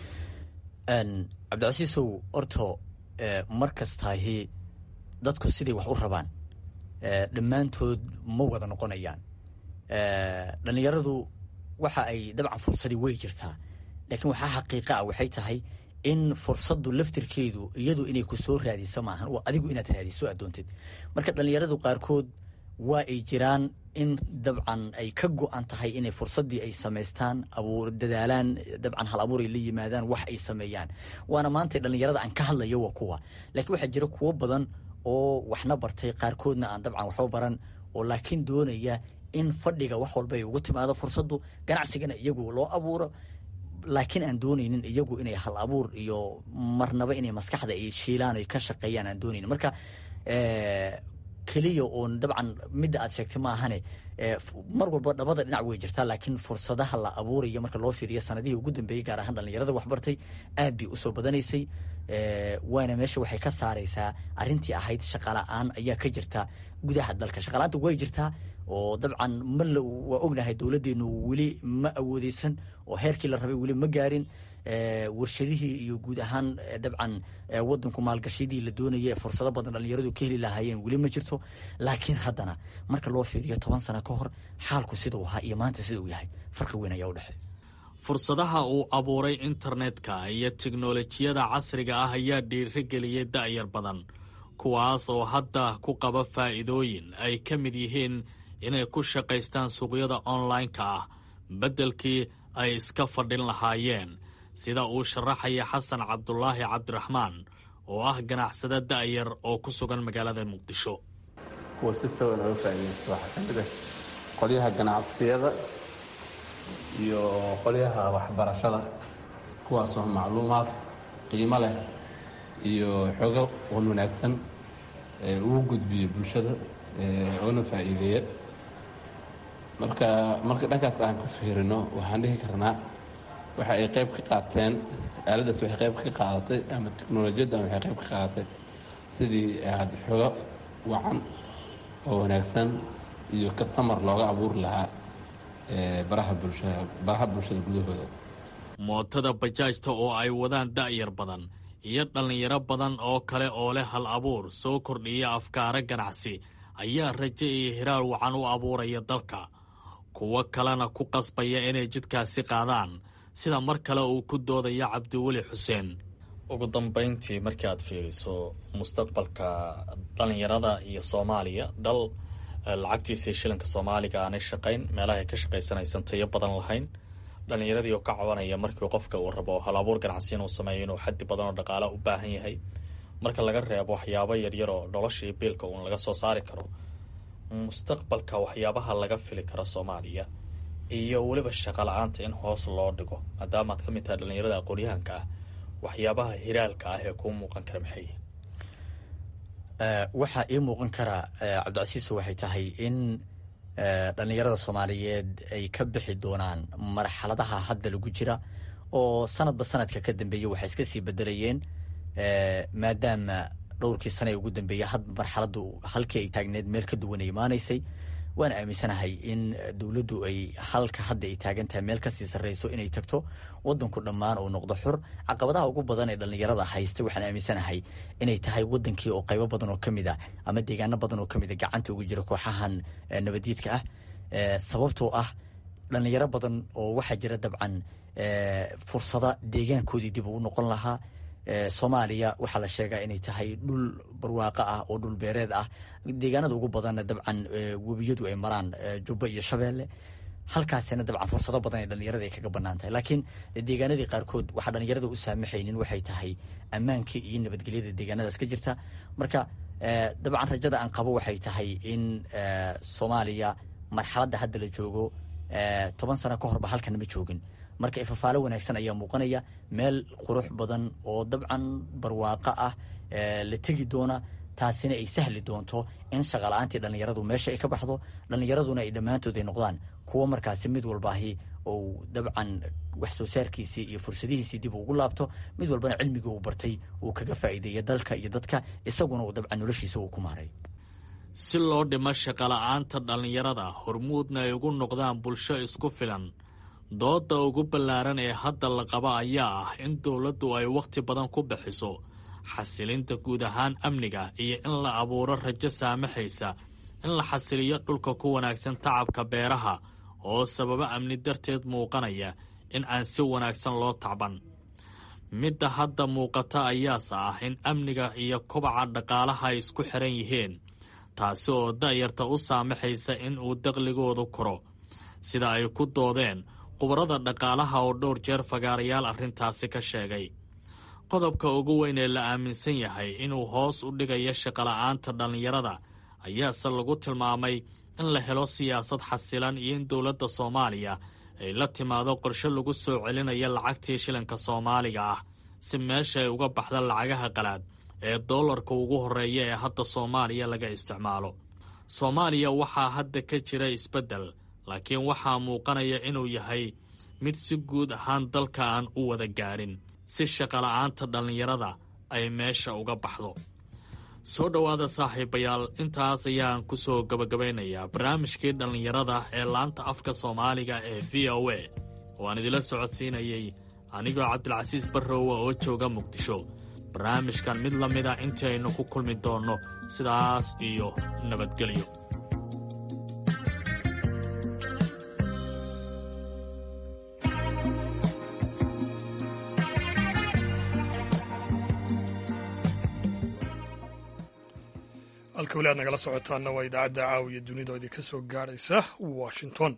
cabdicasiisow orto mar kastaahi dadku siday wax u rabaan dhammaantood ma wada noqonayaan dhallinyaradu waxa ay dabcan fursadii way jirtaa laakiin waxaa xaqiiqa ah waxay tahay in fursaddu laftirkeedu iyadu inay ku soo raadiso maahan waa adigu inaad raadiso aad doontid marka dhallinyaradu qaarkood waa ay jiraan in dabcan ay ka go-an tahay inay fursaddii ay samaystaan abuur dadaalaan dabcan hal abuur ay la yimaadaan wax ay sameeyaan waana maanta dhallinyarada aan ka hadlayo waa kuwa laakiin waxaa jira kuwo badan oo waxna bartay qaarkoodna aan dabcan waxba baran oo laakiin doonaya in fadhiga wax walba ay uga timaado fursaddu ganacsigana iyagu loo abuuro laakiin aan doonaynin iyagu inay hal abuur iyo marnaba inay maskaxda ay shiilaan ay ka shaqeeyaan aan doonaynin marka keliya oon dabcan midda aad sheegtay ma ahane mar walba dhabada dhinac way jirtaa laakiin fursadaha la abuurayo marka loo fiiriyo sanadihii ugu dambeeyey gaar ahaan dhallinyarada waxbartay aad bay usoo badanaysay waana meesha waxay ka saaraysaa arrintii ahayd shaqala-aan ayaa ka jirta gudaha dalka shaqala-aanta way jirtaa oo dabcan ma waa ognahay dowladdeenu weli ma awoodeysan oo heerkii la rabay weli ma gaarin warshadihii iyo guud ahaan dabcan wadanku maalgashadii la doonaya fursado badan dhallinyaradu ka heli lahaayeen weli ma jirto laakiin haddana marka loo fiiriyo toban sano ka hor xaalku sidau ahaa iyo maanta sida uu yahay farqi weyn ayaa u dhexeey fursadaha uu abuuray internetka iyo teknolojiyada casriga ah ayaa dhiirigeliyey da'yar badan kuwaas oo hadda ku qaba faa'iidooyin ay ka mid yihiin inay ku shaqaystaan suuqyada online-ka ah beddelkii ay iska fadhin lahaayeen sida uu sharaxaya xasan cabdulaahi cabdiraxmaan oo ah ganacsade da'yar oo ku sugan magaalada muqdisho kuwa si toogan oga faa'iidaysta waxaa ka mid ah qolyaha ganacsiyada iyo qolyaha waxbarashada kuwaasoo macluumaad qiimo leh iyo xogo wan wanaagsan ugu gudbiyo bulshada oona faa'iideeya marka marka dhankaas aan ka fiirino waxaan dhihi karnaa waxa ay qayb ka qaateen aaladdaas waxay qayb ka qaadatay ama teknolojiyaddan waxay qayb ka qaadatay sidii aad xogo wacan oo wanaagsan iyo kasamar looga abuuri lahaa baraha bulshada baraha bulshada gudahooda mootada bajaajta oo ay wadaan da'yar badan iyo dhallinyaro badan oo kale oo leh hal abuur soo kordhiya afkaaro ganacsi ayaa raje iyo hiraal wacan u abuuraya dalka kuwo kalena ku qasbaya inay jidkaasi qaadaan sida mar kale uu ku doodaya cabdiweli xuseen ugu dambayntii markii aad fiiriso mustaqbalka dhallinyarada iyo soomaaliya dal lacagtiisii shilinka soomaaliga aanay shaqayn meelahay ka shaqaysanaysan tayo badan lahayn dhallinyaradii oo ka cabanaya markii qofka uu rabo hal abuur ganacsi inuu sameeyo inuu xaddi badan oo dhaqaala u baahan yahay marka laga reebo waxyaabo yaryar oo noloshii biilka uun laga soo saari karo mustaqbalka waxyaabaha laga fili karo soomaaliya iyo weliba shaqa la-aanta in hoos loo dhigo maadaamaad ka mid tahay dhallinyarada aqoonyahanka ah waxyaabaha hiraalka ah ee kuu muuqan kara maxay waxaa ii muuqan kara cabdicasiiso waxay tahay in dhallinyarada soomaaliyeed ay ka bixi doonaan marxaladaha hadda lagu jira oo sanadba sanadka ka dambeeya waxay iska sii bedelayeen maadaama dhowrkii sane ee ugu dambeeya had marxaladdu halkii ay taagneed meel ka duwan ay imaanaysay waan aaminsanahay in dowladdu ay halka hadda ay taagan tahay meel kasii sarreyso inay tagto wadanku dhammaan uu noqdo xur caqabadaha ugu badan ee dhallinyarada haysta waxaan aaminsanahay inay tahay wadankii oo qaybo badan oo kamid ah ama deegaano badan oo kamid a gacanta ugu jira kooxahan nabadiidka ah sababtoo ah dhallinyaro badan oo waxaa jira dabcan fursada deegaankoodii dib ugu noqon lahaa soomaaliya waxaa la sheegaa inay tahay dhul barwaaqo ah oo dhul beereed ah deegaanada ugu badanna dabcan webiyadu ay maraan jubbo iyo shabeelle halkaasina dabcan fursado badan ee dhallinyarada ay kaga banaan tahay laakiin deegaanadii qaarkood waxaa dhallinyarada u saamaxaynin waxay tahay ammaankii iyo nabadgelyada deegaanadaas ka jirta marka dabcan rajada aan qabo waxay tahay in soomaaliya marxaladda hadda la joogo toban sano ka horba halkana ma joogin marka ifafaalo wanaagsan ayaa muuqanaya meel qurux badan oo dabcan barwaaqo ah la tegi doona taasina ay sahli doonto in shaqala-aantii dhallinyaradu meesha ay ka baxdo dhallinyaraduna ay dhammaantood ay noqdaan kuwo markaasi mid walbaahi ou dabcan wax soo saarkiisii iyo fursadihiisii dib ugu laabto mid walbana cilmigii uu bartay uu kaga faa'iideeya dalka iyo dadka isaguna uu dabcan noloshiisa uu ku maaray si loo dhimo shaqala-aanta dhallinyarada hormuudna ay ugu noqdaan bulsho isku filan doodda ugu ballaaran ee hadda la qaba ayaa ah in dowladdu ay wakhti badan ku bixiso xasilinta guud ahaan amniga iyo in la abuuro rajo saamaxaysa in la xasiliyo dhulka ku wanaagsan tacabka beeraha oo sababo amni darteed muuqanaya in aan si wanaagsan loo tacban midda hadda muuqata ayaase ah in amniga iyo kobaca dhaqaalaha ay isku xiran yihiin taasi oo da'yarta u saamaxaysa in uu daqligoodu koro sida ay ku doodeen khubarada dhaqaalaha oo dhowr jeer fagaarayaal arrintaasi ka sheegay qodobka ugu weyn ee la aaminsan yahay inuu hoos u dhigayo shaqola'aanta dhallinyarada ayaase lagu tilmaamay in la helo siyaasad xasilan iyo in dowladda soomaaliya ay la timaado qorshe lagu soo celinayo lacagtii shilinka soomaaliga ah si meesha ay uga baxda lacagaha qalaad ee doolarka ugu horreeya ee hadda soomaaliya laga isticmaalo soomaaliya waxaa hadda ka jira isbeddel laakiin waxaa muuqanaya inuu yahay mid si guud ahaan dalka aan u wada gaarin si shaqola'aanta dhallinyarada ay meesha uga baxdo soo dhowaada saaxiibayaal intaas ayaan ku soo gabagabaynayaa barnaamijkii dhallinyarada ee laanta afka soomaaliga ee v o a oo aan idila socodsiinayey anigoo cabdilcasiis barrowa oo jooga muqdisho barnaamijkan mid la mida intii aynu ku kulmi doonno sidaas iyo nabadgelyo halka weli aad nagala socotaanna waa idaacadda caawiya dunida idinka soo gaadhaysa washington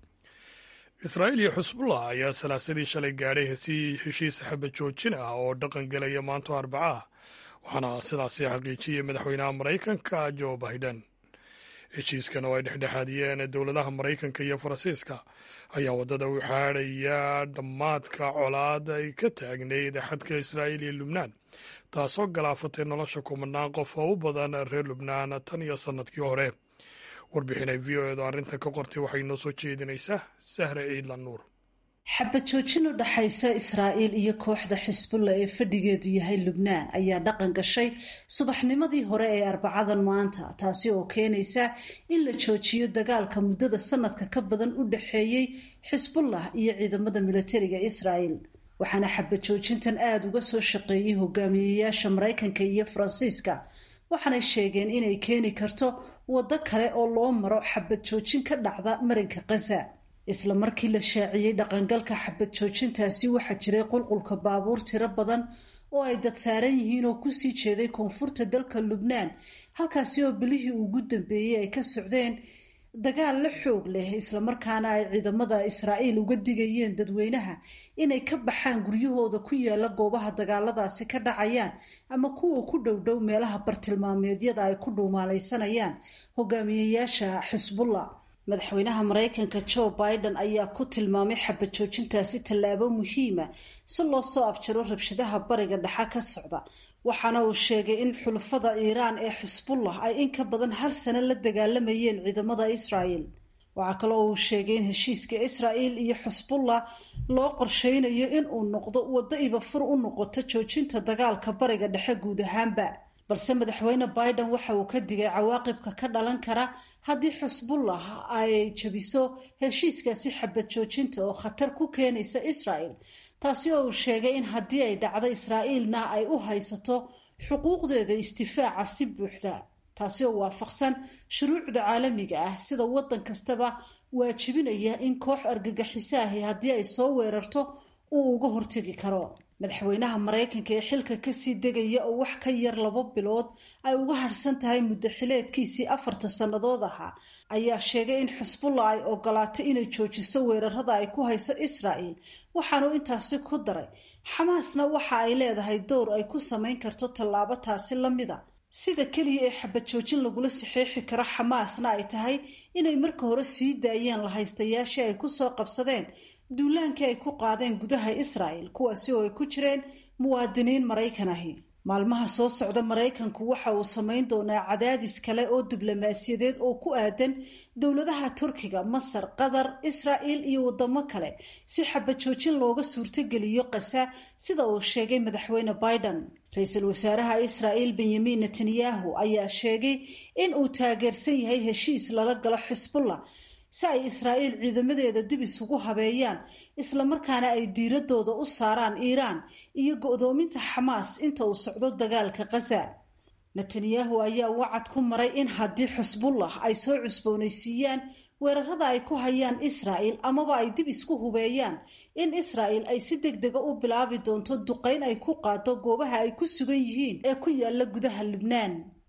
israa'iil iyo xusbullah ayaa salaasadii shalay gaadhay heshiis xaba joojin ah oo dhaqan gelaya maanto arbaca ah waxaana sidaasi xaqiijiyey madaxweynaha maraykanka joe biden heshiiskan oo ay dhexdhexaadiyeen dowladaha maraykanka iyo faransiiska ayaa waddada u xaadhaya dhammaadka colaad ay ka taagnayd xadka israa'iil iyo lubnaan taasoo galaafatay nolosha kumanaan qof oo u badan reer lubnaan tan iyo sannadkii hore warbixinay v o edu arrintan ka qortay waxay noo soo jeedinaysaa sahre ciidlan nuur xabad joojin u dhaxaysa israa'iil iyo kooxda xisbulla ee fadhigeedu yahay lubnaan ayaa dhaqan gashay subaxnimadii hore ee arbacadan maanta taasi oo keenaysa in la joojiyo dagaalka muddada sanadka ka badan u dhaxeeyey xisbullah iyo ciidamada militariga israa'iil waxaana xabad joojintan aada uga soo shaqeeyey hogaamiyeyaasha maraykanka iyo faransiiska waxaanay sheegeen inay keeni karto waddo kale oo loo maro xabad joojin ka dhacda marinka khaza isla markii la shaaciyey dhaqangalka xabad joojintaasi waxaa jiray qulqulka baabuur tiro badan oo ay dad saaran yihiin oo kusii jeeday koonfurta dalka lubnaan halkaasi oo bilihii ugu dambeeyey ay ka socdeen dagaal la xoog leh islamarkaana ay ciidamada israa'iil uga digayeen dadweynaha inay ka baxaan guryahooda ku yaala goobaha dagaaladaasi ka dhacayaan ama kuwa ku dhowdhow meelaha bartilmaameedyada ay ku dhuumaalaysanayaan hogaamiyeyaasha xisbullah madaxweynaha maraykanka joe biden ayaa ku tilmaamay xabad joojintaasi tallaabo muhiima si loo soo afjaro rabshadaha bariga dhexe ka socda waxaana uu sheegay in xulafada iiraan ee xisbullah ay in ka badan hal sano la dagaalamayeen ciidamada israa'el waxaa kaloo uu sheegay in heshiiska israa'il iyo xisbullah loo qorsheynayo in uu noqdo waddo ibafur u noqoto joojinta dagaalka bariga dhexe guud ahaanba balse madaxweyne biden waxa uu ka digay cawaaqibka ka dhalan kara haddii xisbullah ay jabiso heshiiskaasi xabad joojinta oo khatar ku keenaysa israa'el taasi oo uu sheegay in haddii ay dhacdo israa'iilna ay u haysato xuquuqdeeda istifaaca si buuxda taasi oo waafaqsan shuruucda caalamiga ah sida waddan kastaba waajibinaya in koox argagixisaahi haddii ay soo weerarto uu uga hortegi karo madaxweynaha maraykanka ee xilka kasii degaya oo wax ka yar labo bilood ay uga harhsan tahay muddo xileedkiisii afarta sannadood ahaa ayaa sheegay in xisbullah ay ogolaato inay joojiso weerarada ay ku hayso israa'el waxaanu intaasi ku daray xamaasna waxa ay leedahay dowr ay ku samayn karto tallaabo taasi la mida sida keliya ee xabad joojin lagula saxeexi karo xamaasna ay tahay inay marka hore sii daayeen lahaystayaashii ay kusoo qabsadeen duulaankii ay ku qaadeen gudaha israa'el kuwaasi oo ay ku jireen muwaadiniin maraykan ahi maalmaha soo socda maraykanku waxa uu samayn doonaa cadaadis kale oo diblomaasiyadeed oo ku aadan dowladaha turkiga masar qatar israa'il iyo wadamo kale si xabad joojin looga suurtogeliyo qasa sida uu sheegay madaxweyne biden ra-iisul wasaaraha israa'il benyamin netanyahu ayaa sheegay in uu taageersan yahay heshiis lala galo xisbullah si ay israa'iil ciidamadeeda dib isugu habeeyaan islamarkaana ay diiradooda u saaraan iiraan iyo go-doominta xamaas inta uu socdo dagaalka khaza netanyahu ayaa wacad ku maray in haddii xusbullah ay soo cusboonaysiiyaan weerarada ay ku hayaan israa'il amaba ay dib isku hubeeyaan in israa'il ay si deg dega u bilaabi doonto duqayn ay ku qaado goobaha ay ku sugan yihiin ee ku yaala gudaha lubnaan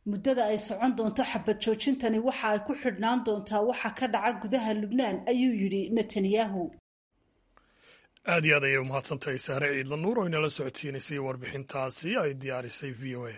muddada ay socon doonto xabad joojintani waxa ay ku xidhnaan doontaa waxa ka dhaca gudaha lubnaan ayuu yidhi netanyahu aad iyo aad ayay umahadsantahay sahre ciidla nuur oo inala socodsiinaysay warbixintaasi ay diyaarisay v o a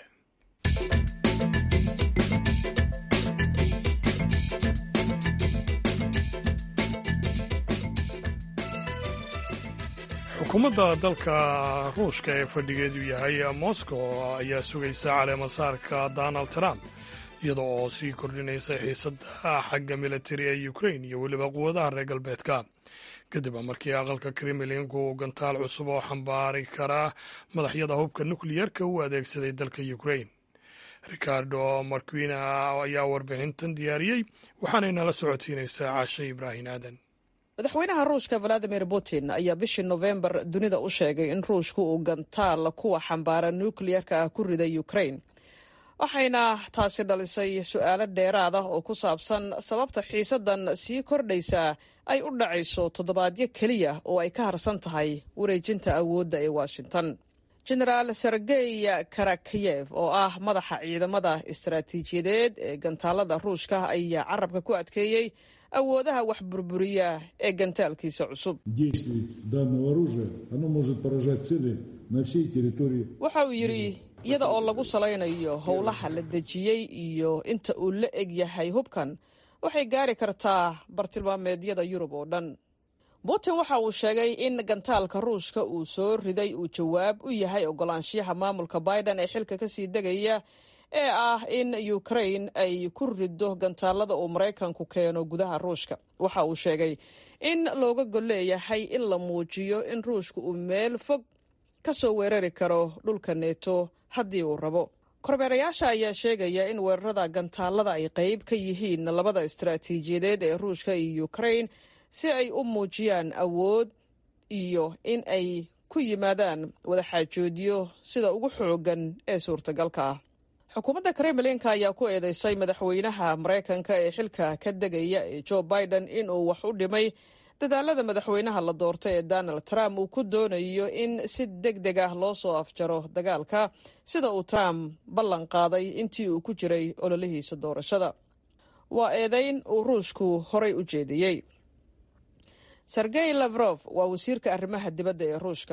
xukuumadda dalka ruushka ee fadhigeedu yahay moscow ayaa sugaysa caleemasaarka donald trump iyada oo sii kordhinaysa xiisadda xagga militari ee ukrain iyo weliba quwadaha reer galbeedka kadib markii aqalka kremlinku uu gantaal cusub oo xambaari kara madaxyada hubka nukliyerka u adeegsaday dalka ukrain ricardo marquina ayaa warbixintan diyaariyey waxaanay nala socodsiinaysaa caashe ibraahin aadan madaxweynaha ruushka valadimir putin ayaa bishii nofembar dunida u sheegay in ruushku uu gantaal kuwa xambaara nukliyerka ah ku riday ukrain waxayna taasi dhalisay su-aalo dheeraad ah oo ku saabsan sababta xiisaddan sii kordhaysa ay u dhacayso toddobaadyo keliya oo ay ka harsan tahay wareejinta awoodda ee washington genaraal sergey karakiyev oo ah madaxa ciidamada istaraatiijiyadeed ee gantaalada ruushka ayaa carabka ku adkeeyey awoodaha wax burburiya ee gantaalkiisa cusub waxa uu yidhi iyada oo lagu salaynayo howlaha la dejiyey iyo inta uu la eg yahay hubkan waxay gaari kartaa bartilmaameedyada yurub oo dhan putin waxa uu sheegay in gantaalka ruushka uu soo riday uu jawaab u yahay ogolaanshiyaha maamulka biden ee xilka kasii degaya ee ah in ukrain ay ku riddo gantaalada uu maraykanku keeno gudaha ruushka waxa uu sheegay in looga gol leeyahay in la muujiyo in ruushka uu meel fog ka soo weerari karo dhulka neeto haddii uu rabo kormeerayaasha ayaa sheegaya in weerarada gantaalada ay qayb ka yihiin labada istaraatiijiyadeed ee ruushka iyo ukrain si ay u muujiyaan awood iyo in ay ku yimaadaan wadaxaajoodyo sida ugu xoogan ee suurtagalka ah xukuumadda kremlinka ayaa ku eedeysay madaxweynaha maraykanka ee xilka ka degaya ee jo biden inuu wax u dhimay dadaalada madaxweynaha la doortay ee donald trump uu ku doonayo in si deg deg ah loo soo afjaro dagaalka sida uu trump ballan qaaday intii uu ku jiray ololihiisa doorashada waa eedeyn uu ruushku horay u jeediyey sergey lafrof waa wasiirka arrimaha dibadda ee ruushka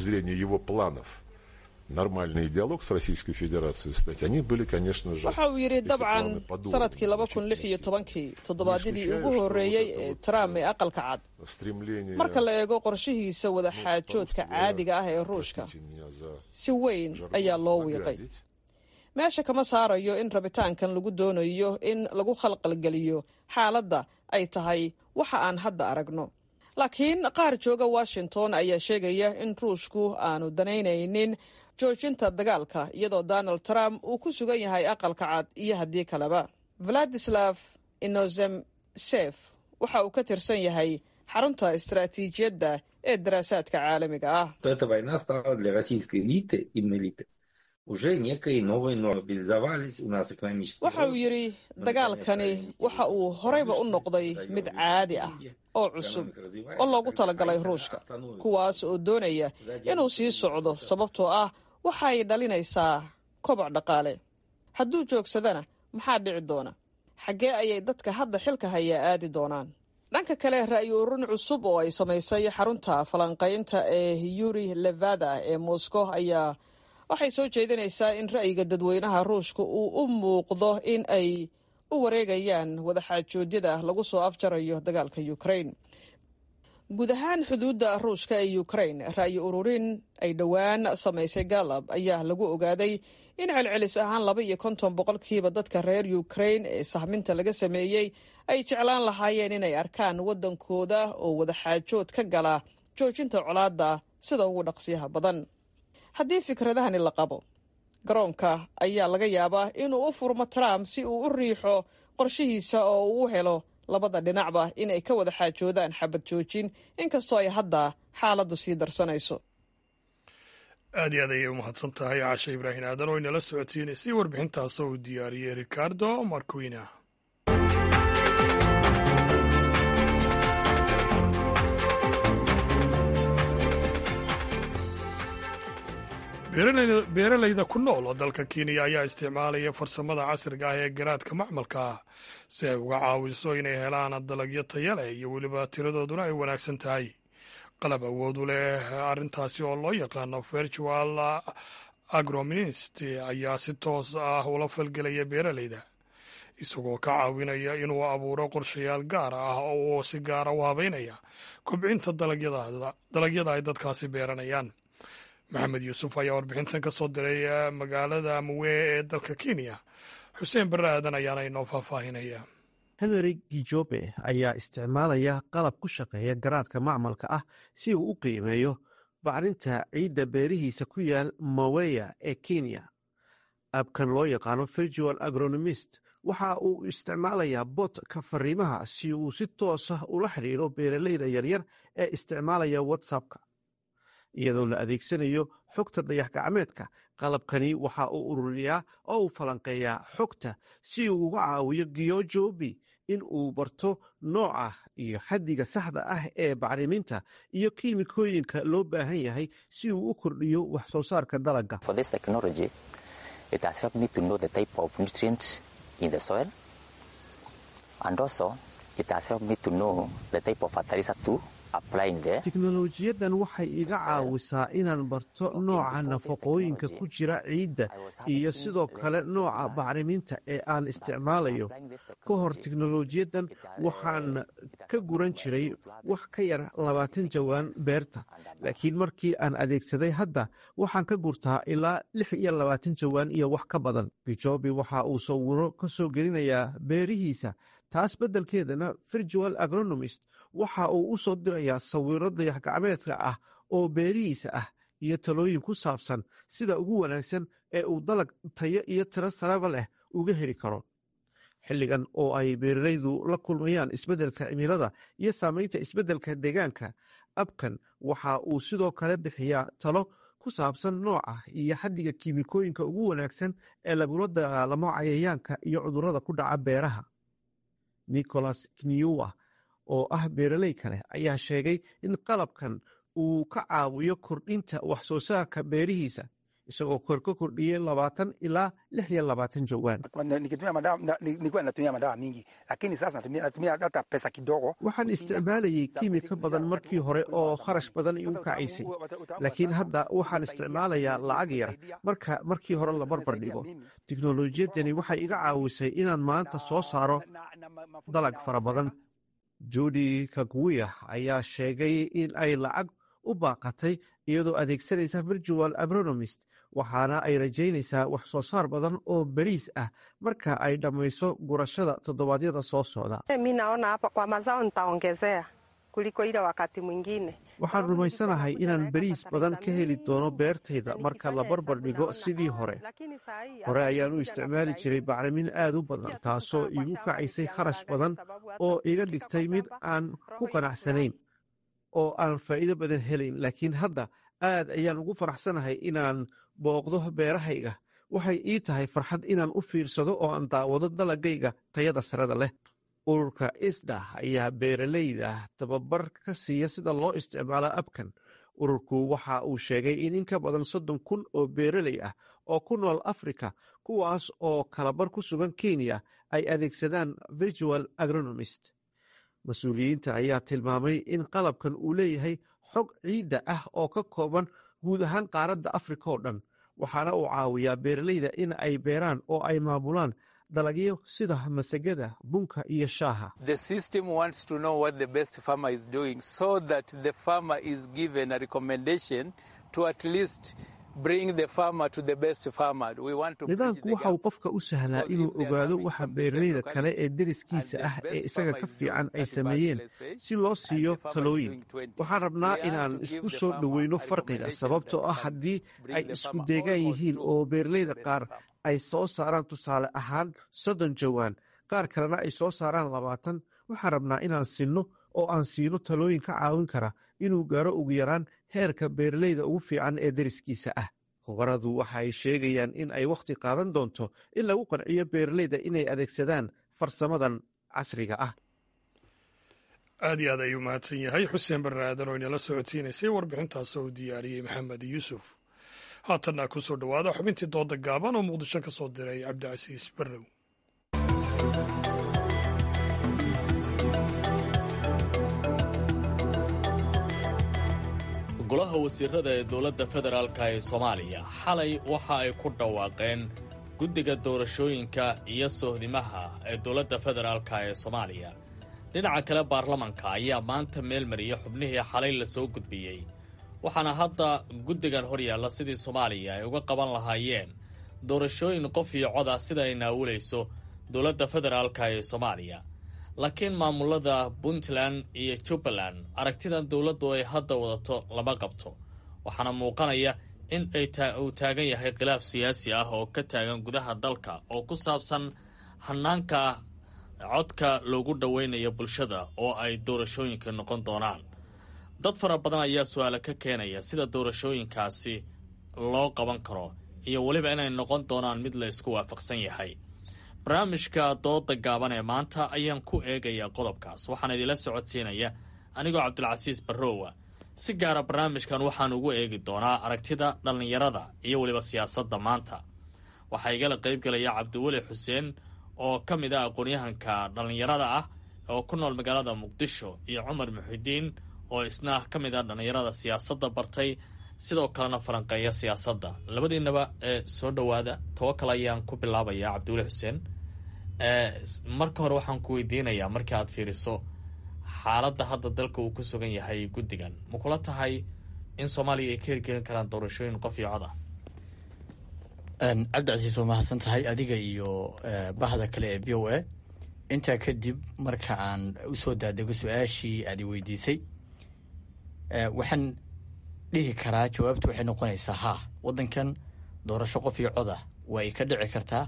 нормальный диалог с Российской Федерацией стать, они были, конечно же... waxa uu yidhi dabcan sanadkii laba kun lix iyo tobankii toddobaadyadii ugu horreeyey ee trump ee aqalka cad marka la eego qorshihiisa wadaxaajoodka caadiga ah ee ruushka si weyn ayaa loo wiiqay meesha kama saarayo in rabitaankan lagu doonayo in lagu khalqalgeliyo xaaladda ay tahay waxa aan hadda aragno laakiin qaar jooga washington ayaa sheegaya in ruushku aanu danaynaynin joojinta dagaalka iyadoo donald trump uu ku sugan yahay aqalka cad iyo haddii kaleba vladislav inozemsef waxa uu ka tirsan yahay xarunta istaraatiijiyadda ee daraasaadka caalamiga ah waxa uu yidhi dagaalkani waxa uu horeyba u noqday mid caadi ah oo cusub oo loogu talagalay ruushka kuwaas oo doonaya inuu sii socdo sababtoo ah waxay dhalinaysaa koboc dhaqaale hadduu joogsadana maxaa dhici doona xaggee ayay dadka hadda xilka hayaa aadi doonaan dhanka kale ra'yi ururin cusub oo ay samaysay xarunta falanqaynta ee yuri levada ee moscow ayaa waxay soo jeedinaysaa in ra'yiga dadweynaha ruushka uu u muuqdo in ay u wareegayaan wadaxaajoodyada lagu soo afjarayo dagaalka ukrain guud ahaan xuduudda ruushka ee ukrain ra'yi ururin ay dhowaan samaysay galab ayaa lagu ogaaday in celcelis ahaan laba iyo konton boqolkiiba dadka reer ukrain ee sahminta laga sameeyey ay jeclaan lahaayeen inay arkaan waddankooda oo wadaxaajood ka gala joojinta colaadda sida ugu dhaqsiyaha badan haddii fikradahani la qabo garoonka ayaa laga yaabaa inuu u furmo trump si uu u riixo qorshihiisa oo uu u helo labada dhinacba inay ka wada xaajoodaan xabad joojin inkastoo ay hadda xaaladdu sii darsanayso aad iyo aad ayay u mahadsan tahay caashe ibraahin aadan oo inala socodsiinaysay warbixintaas oo uu diyaariyey ricardo marquina beeralayda ku nool oo dalka kenya ayaa isticmaalaya farsamada casriga ah ee garaadka macmalka ah si ay uga caawiso inay helaan dalagyo taya leh iyo weliba tiradooduna ay wanaagsan tahay qalab awood u leh arrintaasi oo loo yaqaano virtual agrominist ayaa si toos ah ula falgelaya beeralayda isagoo ka caawinaya inuu abuuro qorshayaal gaar ah oo si gaara u habeynaya kobcinta dalagyada ay dadkaasi beeranayaan maxamed yuusuf ayaa warbixintan ka soo diray magaalada muwee ee dalka kenya xuseen barre aadan ayaana inoo faahfaahinaya henry gijobe ayaa isticmaalaya qalab ku shaqeeya garaadka macmalka ah si uu u qiimeeyo bacrinta ciidda beerihiisa ku yaal maweya ee kenya abkan loo yaqaano virtual agronomist waxa uu isticmaalayaa botka fariimaha si uu si toosa ula xidhiiro beeralayda yaryar ee isticmaalaya whatsappka iyadoo la adeegsanayo xogta dayax gacmeedka qalabkani waxa uu ururiyaa oo uu falanqeeyaa xogta si uu uga caawiyo giyojobi in uu barto nooca iyo xaddiga saxda ah ee bacriminta iyo kiimikooyinka loo baahan yahay si uu u kordhiyo wax soo saarka dalagga teknolojiyadan waxay iga caawisaa inaan barto nooca nafaqooyinka ku jira ciidda iyo sidoo kale nooca bacriminta ee aan isticmaalayo ka hor teknolojiyadan waxaan ka guran jiray wax ka yar labaatan jawaan beerta laakiin markii aan adeegsaday hadda waxaan ka gurtaa ilaa lix iyo labaatan jawaan iyo wax ka badan gijobi waxa uu sawiro ka soo gelinayaa beerihiisa taas beddelkeedana virtual agronomist waxa uu u soo dirayaa sawiro dayax gacmeedka ah oo beerihiisa ah iyo talooyin ku saabsan sida ugu wanaagsan ee uu dalag tayo iyo tiro saraba leh uga heli karo xilligan oo ay beeralaydu la kulmayaan isbeddelka cimilada iyo saamaynta isbeddelka deegaanka abkan waxa uu sidoo kale bixiyaa talo ku saabsan nooca iyo xaddiga kiimikooyinka ugu wanaagsan ee lagula dagaalamo cayayaanka iyo cudurrada ku dhaca beeraha nicholas kniwa oo ah beeraley kale ayaa sheegay in qalabkan uu ka caawiyo kordhinta wax soo saarka beerihiisa isagoo kor ka kordhiyey labaatan ilaa lix iyo labaatan jawaan waxaan isticmaalayay kiimika badan markii hore oo kharash badan igu kacaysay laakiin hadda waxaan isticmaalayaa lacag yar marka markii hore la barbar dhigo teknolojiyadani waxay iga caawisay inaan maanta soo saaro dalag fara badan judi kaguya ayaa sheegay in ay lacag u baaqatay iyadoo adeegsanaysa virtual agronomist waxaana ay rajaynaysaa wax soo saar badan oo beriis ah marka ay dhammayso gurashada toddobaadyada soo socda waxaan rumaysanahay inaan beriis badan ka heli doono beertayda marka la barbar dhigo sidii hore hore ayaan u isticmaali jiray bacrimin aad u badan taasoo iigu kacaysay kharash badan oo iga dhigtay mid aan ku qanacsanayn oo aan faa'iido badan helayn laakiin hadda aad ayaan ugu faraxsanahay inaan booqdo beerahayga waxay ii tahay farxad inaan u fiirsado oo aan daawado dalagayga tayada sarada leh ururka isda ayaa beeralayda tababar ka siiya sida loo isticmaalo abkan ururku waxa uu sheegay in in ka badan soddon kun oo beeraley ah oo ku nool afrika kuwaas oo kalabar ku sugan kenya ay adeegsadaan virtual agronomist mas-uuliyiinta ayaa tilmaamay in qalabkan uu leeyahay xog ciidda ah oo ka kooban guud ahaan qaaradda afrika oo dhan waxaana uu caawiyaa beeralayda in ay beeraan oo ay maamulaan dalagyo sida masagada bunka iyo shaaha nidaamku waxa uu qofka u sahlaa inuu ogaado waxa beeralayda kale ee deriskiisa ah ee isaga ka fiican ay sameeyeen si loo siiyo talooyin waxaan rabnaa inaan isku soo dhoweyno farqiga sababtoo ah haddii ay isku deegaan yihiin oo beeralayda qaar ay soo saaraan tusaale ahaan soddon jawaan qaar kalena ay soo saaraan labaatan waxaan rabnaa inaan sinno oo aan siino talooyin ka caawin kara inuu gaaro ugu yaraan heerka beeralayda ugu fiican ee deriskiisa ah khubaradu waxa ay sheegayaan in ay wakhti qaadan doonto in lagu qanciyo beeralayda inay adeegsadaan farsamadan casriga ah aad iyo aad ayuu mahadsan yahay xuseen barre aadan oo inala socodsiinaysay warbixintaas oo u diyaariyey maxamed yuusuf haatanna ku soo dhowaada xubintii dooda gaaban oo muqdisho ka soo diray cabdicasiis barrow golaha wasiirada ee dowladda federaalka ee soomaaliya xalay waxa ay ku dhawaaqeen guddiga doorashooyinka iyo sohdimaha ee dowladda federaalka ee soomaaliya dhinaca kale baarlamanka ayaa maanta meel mariya xubnihii xalay la soo gudbiyey waxaana hadda guddigan hor yaalla sidii soomaaliya ay uga qaban lahaayeen doorashooyin qof iyo cod ah sida ay naawulayso dowladda federaalka ee soomaaliya laakiin maamulada puntland iyo jubbaland aragtidan dowladdu ay hadda wadato lama qabto waxaana muuqanaya in ay uu taagan yahay khilaaf siyaasi ah oo ka taagan gudaha dalka oo ku saabsan hanaanka codka loogu dhoweynayo bulshada oo ay doorashooyinka noqon doonaan dad fara badan ayaa su-aale ka keenaya sida doorashooyinkaasi loo qaban karo iyo weliba inay noqon doonaan mid la isku waafaqsan yahay barnaamijka dooda gaaban ee maanta ayaan ku eegayaa qodobkaas waxaana idinla socodsiinaya anigoo cabdilcasiis barrowa si gaara barnaamijkan waxaan ugu eegi doonaa aragtida dhallinyarada iyo weliba siyaasadda maanta waxaa igala qaybgelaya cabdiweli xuseen oo ka mid ah aqoon-yahanka dhallinyarada ah oo ku nool magaalada muqdisho iyo cumar muxidiin oo isna ka mid ah dhallinyarada siyaasadda bartay sidoo kalena falanqeeya siyaasadda labadiinaba ee soo dhowaada tawakal ayaan ku bilaabayaa cabdiweli xuseen marka hore waxaan ku weydiinayaa markii aad fiiriso xaaladda hadda dalka uu ku sugan yahay guddigan ma kula tahay in soomaaliya ay ka hirgelin karaan doorashooyin qof iyo cod ah cabdicasiis waa mahadsan tahay adiga iyo bahda kale ee b o a intaa kadib marka aan usoo daadego su-aashii aad i weydiisay waxaan dhihi karaa jawaabtu waxay noqonaysaa haa waddankan doorasho qof iyo cod ah waa ay ka dhici kartaa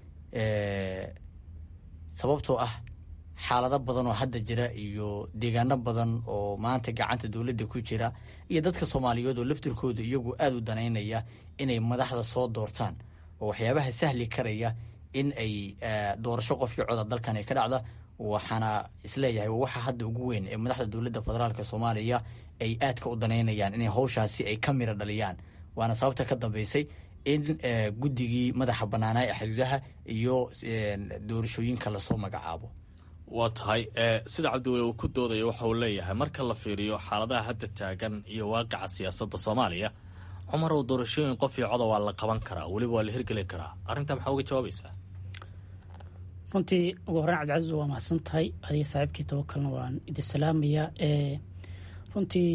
sababtoo ah xaalado badan oo hadda jira iyo deegaano badan oo maanta gacanta dowladda ku jira iyo dadka soomaaliyeed oo laftirkooda iyagu aada u danaynaya inay madaxda soo doortaan oo waxyaabaha sahli karaya in ay doorasho qofkii coda dalkan ay ka dhacda waxaana isleeyahay waxa hadda ugu weyn ee madaxda dowladda federaalk soomaaliya ay aadka u danaynayaan inay hawshaasi ay ka mira dhaliyaan waana sababta ka dambeysay in guddigii madaxa bannaanaa ee xuduudaha iyo doorashooyinka lasoo magacaabo waa tahay sida cabdiweli uu ku doodaya waxa uu leeyahay marka la fiiriyo xaaladaha hadda taagan iyo waaqica siyaasadda soomaaliya cumar oo doorashooyin qof iyo coda waa la qaban karaa weliba waa la hirgeli karaa arrintaa maxaa uga jawaabaysaa runtii ugu horreyn cabdicasiis waa mahadsan tahay adiga saaxiibkii tawakalna waan idin salaamayaa runtii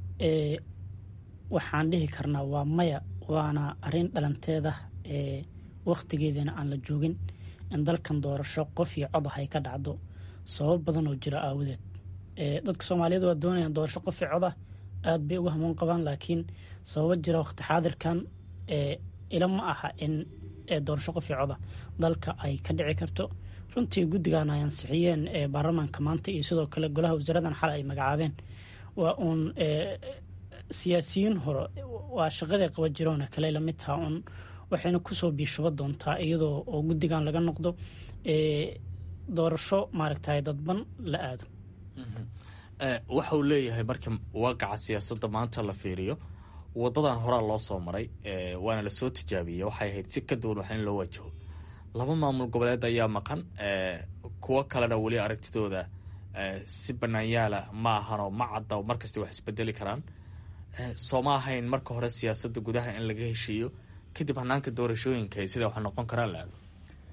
waxaan dhihi karnaa waa maya waana arrin dhalanteeda wakhtigeedana aan la joogin in dalkan doorasho qof iyo cod ah ay ka dhacdo sabab badan oo jira aawadeed dadka soomaaliyeed waa doonayaan doorasho qof iyo cod ah aad bay uga hamuun qabaan laakiin sababo jira wakhti xaadirkan ila ma aha in doorasho qof iyo coda dalka ay ka dhici karto runtii guddigan ay ansixiyeen baarlamaanka maanta iyo sidoo kale golaha wasaaradan xalay ay magacaabeen waa uun siyaasiyiin hore waa shaqaday qaba jiroona kale lamid taha uun waxayna kusoo biishuba doontaa iyadoo oo guddigan laga noqdo doorasho maaragtay dadban la aado waxa uu leeyahay marka waaqaca siyaasadda maanta la fiiriyo wadadan horaa loo soo maray waana lasoo tijaabiyey waxay ahayd si ka duwan wax in loo wajaho laba maamul goboleed ayaa maqan kuwo kalena weli aragtidooda si banaanyaala ma ahanoo ma cadda markasta wax isbedeli karaan sooma ahayn marka hore siyaasadda gudaha in laga heshiiyo kadib hanaanka doorashooyinka sida wax noqon karaan la aado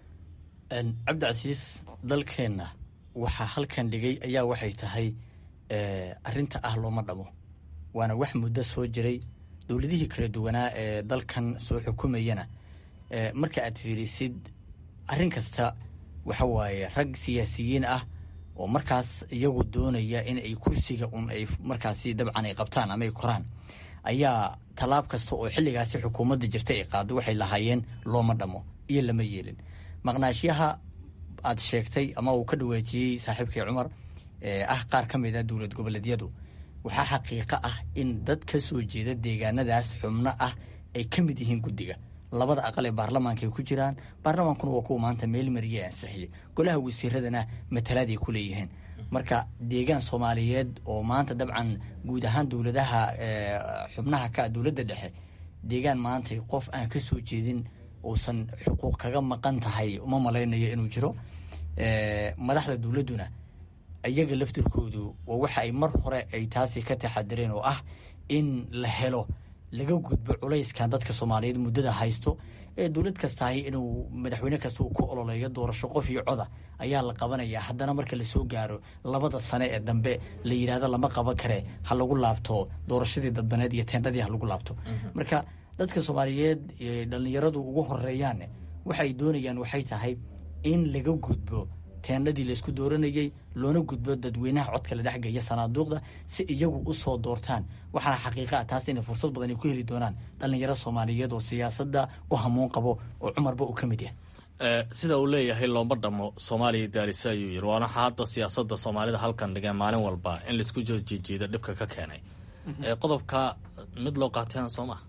cabdicasiis dalkeenna waxaa halkan dhigay ayaa waxay tahay arinta ah looma dhamo waana wax muddo soo jiray dowladihii kala duwanaa ee dalkan soo xukumayana marka aad fiirisid arrin kasta waxa waaye rag siyaasiyiin ah oo markaas iyagu doonaya in ay kursiga un ay markaasi dabcan ay qabtaan ama ay koraan ayaa tallaab kasta oo xilligaasi xukuumadda jirta ay qaado waxay lahaayeen looma dhamo iyo lama yeelin maqnaashyaha aad sheegtay ama uu ka dhawaajiyey saaxiibkii cumar ee ah qaar ka mid a dowlad goboleedyadu waxaa xaqiiqo ah in dad ka soo jeeda deegaanadaas xubno ah ay ka mid yihiin guddiga labada aqal ee baarlamaanka ay ku jiraan baarlamaankuna waa kuwa maanta meel mariye ansixiye golaha wasiiradana matalaaday ku leeyihiin marka deegaan soomaaliyeed oo maanta dabcan guud ahaan dowladaha xubnaha ka dowladda dhexe deegaan maantay qof aan ka soo jeedin uusan xuquuq kaga maqan tahay uma malaynayo inuu jiro madaxda dowladduna iyaga laftirkoodu waa waxa ay mar hore ay taasi ka taxadireen oo ah in la helo laga gudbo culayskan dadka soomaaliyeed muddada haysto ee dowlad kastahay inuu madaxweyne kasta uu ku ololeeyo doorasho qof iyo coda ayaa la qabanaya haddana marka lasoo gaaro labada sane ee dambe la yidhaahdo lama qaban kare ha lagu laabto doorashadii dadbaneed iyo teendhadii ha lagu laabto marka dadka soomaaliyeed dhallinyaradu ugu horeeyaan waxay doonayaan waxay tahay in laga gudbo teendhadii laysku dooranayey loona gudbo dadweynaha codka la dhexgeeya sanaaduuqda si iyagu u soo doortaan waxaana xaqiiqa ah taas inay fursad badan ay ku heli doonaan dhallinyaro soomaaliyeed oo siyaasadda u hamuun qabo oo cumarba uu ka mid yahay sida uu leeyahay looma dhamo soomaaliya daalisa ayuu yiri waana hadda siyaasadda soomaalida halkan dhigeen maalin walba in laisku jeejiida dhibka ka keenay qodobka mid loo qaatayna soo maha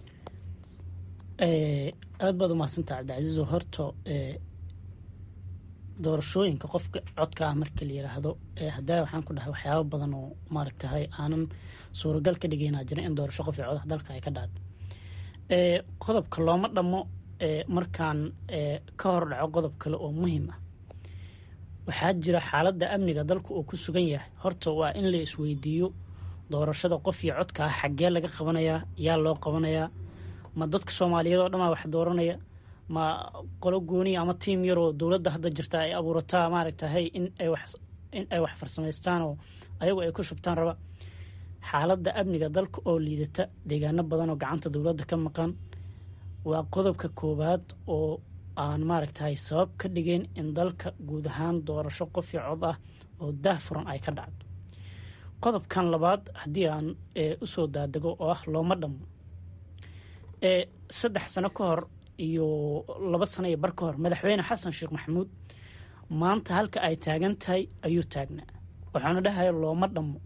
aada baad umahadsantaa cabdicasiizo horta doorashooyinka qofka codka ah marka la yiraahdo hadaa waxaan ku dhahay waxyaaba badan oo maaragtahay aanan suuragal ka dhigeynaa jira in doorasho qof iyo codah dalka ay ka dhacdo qodobka looma dhammo markaan ka hor dhaco qodob kale oo muhiim ah waxaa jira xaaladda amniga dalka uu ku sugan yahay horta waa in la isweydiiyo doorashada qof iyo codka ah xaggee laga qabanayaa yaa loo qabanayaa ma dadka soomaaliyeed oo dhamaa wax dooranaya ma qolo gooniya ama tiim yaroo dowladda hadda jirta ay abuurataa maaragtahay in ay wax farsamaystaan oo ayagu ay ku shubtaan raba xaaladda amniga dalka oo liidata deegaano badan oo gacanta dowladda ka maqan waa qodobka koowaad oo aan maaragtahay sabab ka dhigeen in dalka guud ahaan doorasho qof iyo cod ah oo daah furan ay ka dhacdo qodobkan labaad haddii aan usoo daadego oo ah looma dhammo saddex sano ka hor iyo laba sano iyo bar ka hor madaxweyne xasan sheekh maxamuud maanta halka ay taagan tahay ayuu taagnaa waxaanu dhahaya looma dhammo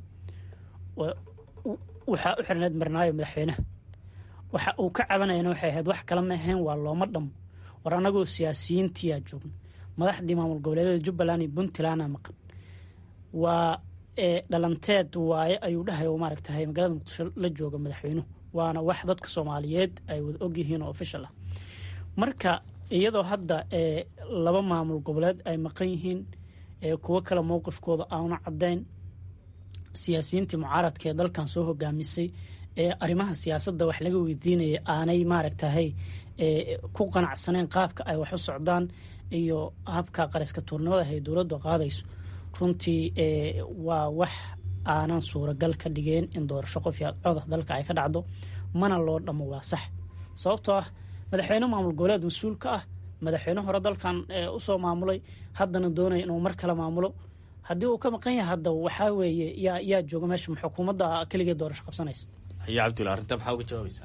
waxaa u xirneed marnaayo madaxweynaha waxa uu ka cabanayana waxay ahayd wax kale ma ahayn waa looma dhammo war annagoo siyaasiyiintiyaa joogna madaxdii maamul goboleedyada jubbaland iyo puntlandna maqan waa dhalanteed waaye ayuu dhahaya maaragtahay magaalada muqdisho la jooga madaxweynuhu waana wax dadka soomaaliyeed ay wada ogyihiin oo ofishal ah marka iyadoo hadda laba maamul goboleed ay maqan yihiin kuwo kale mowqifkooda aanu caddayn siyaasiyiintii mucaaradka ee dalkan soo hogaamisay ee arrimaha siyaasadda wax laga weydiinaya aanay maaragtahay ku qanacsaneen qaabka ay wax u socdaan iyo habka qariska tuurnimada ay dowladdu qaadayso runtii waa wax aanan suuragal ka dhigeen in doorasho qof codah dalka ay ka dhacdo mana loo dhammo waa sax sababtoo ah madaxweyne maamul goboleed mas-uul ka ah madaxweyne hore dalkan usoo maamulay haddana doonaya inuu mar kale maamulo haddii uu ka maqan yahay hadda waxaa weeye yaa yaa jooga meesha xukuumadda keligeed doorasho qabsanaysa haya cabdulla arrinta maxaa uga jawaabaysaa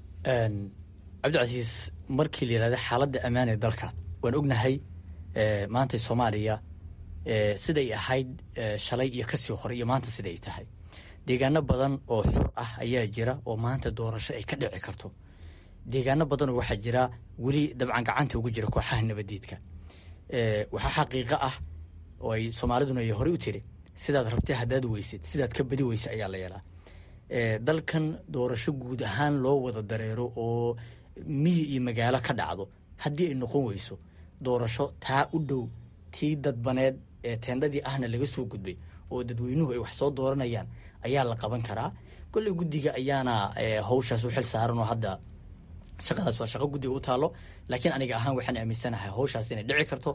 cabdicasiis markii la yihahda xaaladda ammaan ee dalka waan ognahay maanta soomaaliya siday ahayd shalay iyo kasii hore iyo maanta siday tahay deegaano badan oo xur ah ayaa jira oo maanta doorasho ay ka dhici karto deegaano badanoo waxaa jira weli dabcan gacanta ugu jira kooxaha nabadiidka waxaa xaqiiqo ah oo ay soomaaliduna ay horey u tiri sidaad rabtay haddaad weysid sidaad ka badi weysa ayaa la yeelaa dalkan doorasho guud ahaan loo wada dareero oo miyi iyo magaalo ka dhacdo haddii ay noqon weyso doorasho taa u dhow tii dadbaneed ee teendhadii ahna laga soo gudbay oo dadweynuhu ay wax soo dooranayaan ayaa la qaban karaa kolley guddiga ayaana hawshaas u xil saaran oo hadda shaqadaas waa shaqo guddiga u taalo laakiin aniga ahaan waxaan aaminsanahay hawshaas inay dhici karto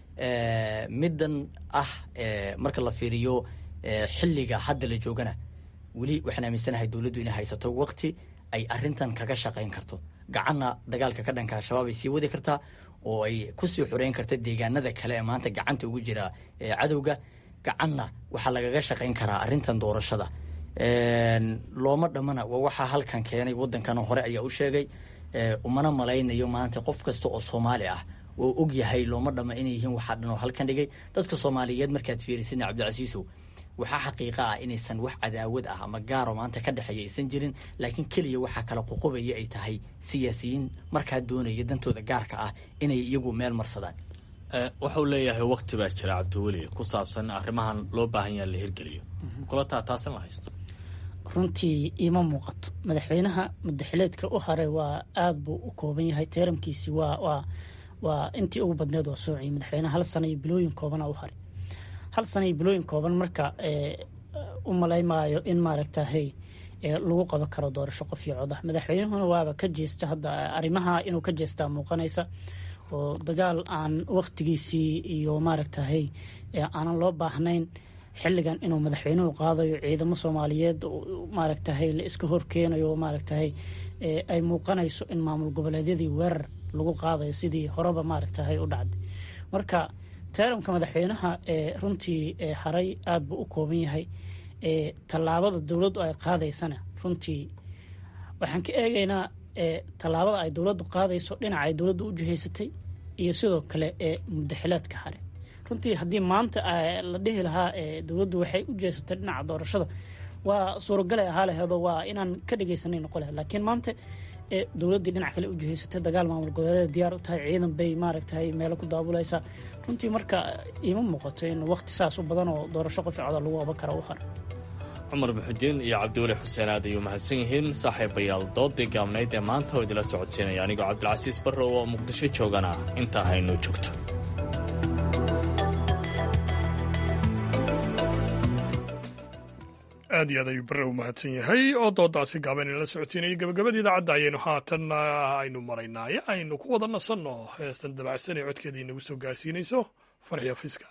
middan ah marka la fiiriyo xilliga hadda la joogana weli waxaan aaminsanahay dowladdu inay haysato waqti ay arintan kaga shaqayn karto gacanna dagaalka ka dhanka al-shabaab ay sii wadi kartaa oo ay kusii xoreyn karta deegaanada kale ee maanta gacanta ugu jira cadowga gacanna waxaa lagaga shaqayn karaa arintan doorashada looma dhammana waa waxaa halkan keenay waddankan hore ayaa u sheegay umana malaynayo maanta qof kasta oo soomaali ah oo og yahay looma dhamma inay yihiin waxaa dhan oo halkan dhigay dadka soomaaliyeed markaad fiirisidna cabdicasiisow waxaa xaqiiqa ah inaysan wax cadaawad ah ama gaaro maanta ka dhexeeya aysan jirin laakiin keliya waxaa kala qoqobaya ay tahay siyaasiyiin markaa doonaya dantooda gaarka ah inay iyagu meel marsadaan wuxuu leeyahay wakti baa jira cabdiweli ku saabsan arrimahan loo baahan yaha la hirgeliyo kula taa taas in la haysto runtii iima muuqato madaxweynaha mudaxileedka u haray waa aada buu u kooban yahay teeramkiisi waa waa waa intii ugu badneed waa soociyay madaxweynaha hal sana iyo bilooyin koobana u haray hal sana iyo bilooyin kooban marka u malaymaayo in maaragta hey lagu qaban karo doorasho qof iyo codah madaxweynuhuna waaba ka jeesta hadda arrimaha inuu ka jeestaa muuqanaysa oo dagaal aan wakhtigiisii iyo maaragtahay aanan loo baahnayn xilligan inuu madaxweynuhu qaadayo ciidamo soomaaliyeed maaragtahay la iska horkeenayo maaragtahay ay muuqanayso in maamul goboleedyadii weerar lagu qaadayo sidii horeba maaragtahay u dhacday marka teeramka madaxweynaha runtii haray aada buu u kooban yahay tallaabada dowladdu ay qaadaysana runtii waxaan ka eegaynaa tallaabada ay dowladdu qaadayso dhinaca ay dowladdu u jihaysatay iyo sidoo kale ee mudaxilaadka hare runtii haddii maanta la dhihi lahaa dowladdu waxay u jeesatay dhinaca doorashada waa suuragalay ahaa laheedo waa inaan ka dhegeysanay noqo lahed laakiin maanta dowladdii dhinac kale u jihaysatay dagaal maamul goboleedyada diyaar u tahay ciidan bay maaragtahay meelo ku daabulaysaa runtii marka iima muuqato in waqti saas u badan oo doorasho qof coda lagu qaban kara u hara cumar muxudiin iyo cabdiweli xuseen aad ayuu mahadsan yihiin saaxiibayaal doodii gaabnayd ee maanta oo idila socodsiinaya anigoo cabdilcasiis barrow oo muqdisho joogana intaa haynoo joogto aad iyo aad ayuu barre u mahadsan yahay oo doodaasi gaaban inala socodsiinaya gabagabada idaacadda ayaynu haatan aynu maraynaaye aynu ku wada nasanno heestan dabacsan ee codkeeda inagu soo gaarsiinayso farxiya fiska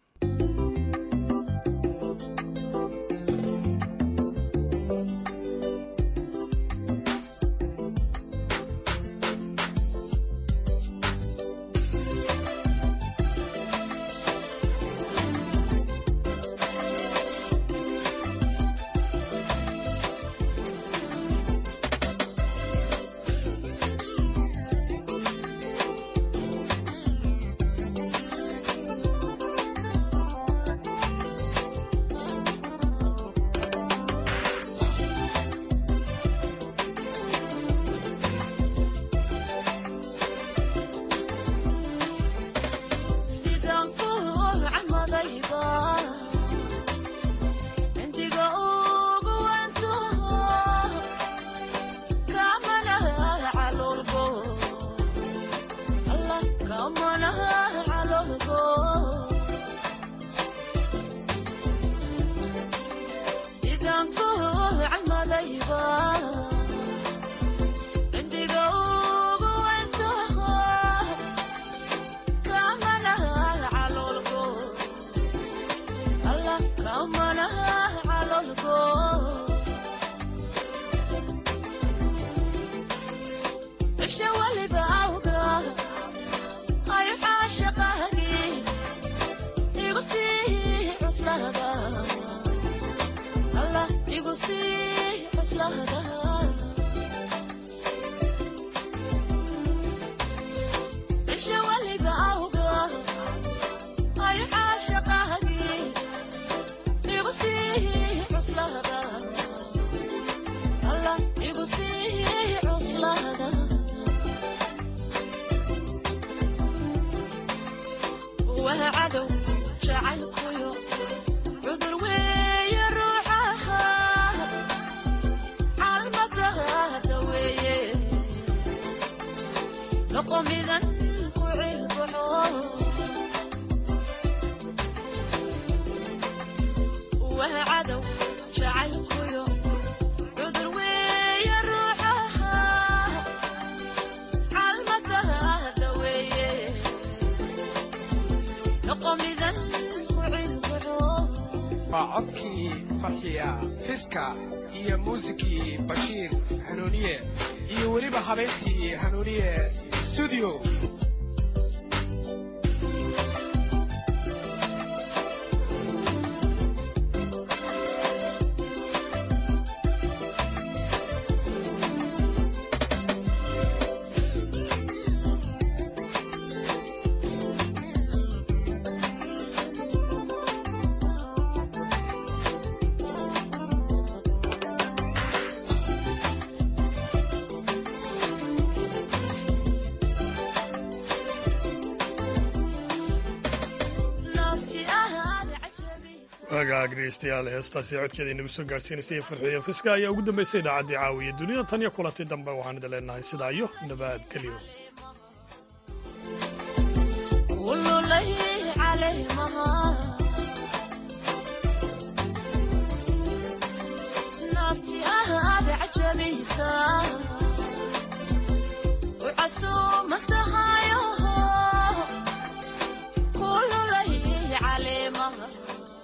waa codkii farxiya fiska iyo muusikii bashiir hanuuniye iyo weliba habeentii hanuuniye studio wagaag dhegeystayaal heestaasi codkeeda inagu soo gaadhsiinaysay farxiyo fiska ayaa ugu dambeysay idaacaddii caawiya dunida tan iyo kulanti dambe waxaan idin leenahay sidaa iyo nabad geliyo caleemaha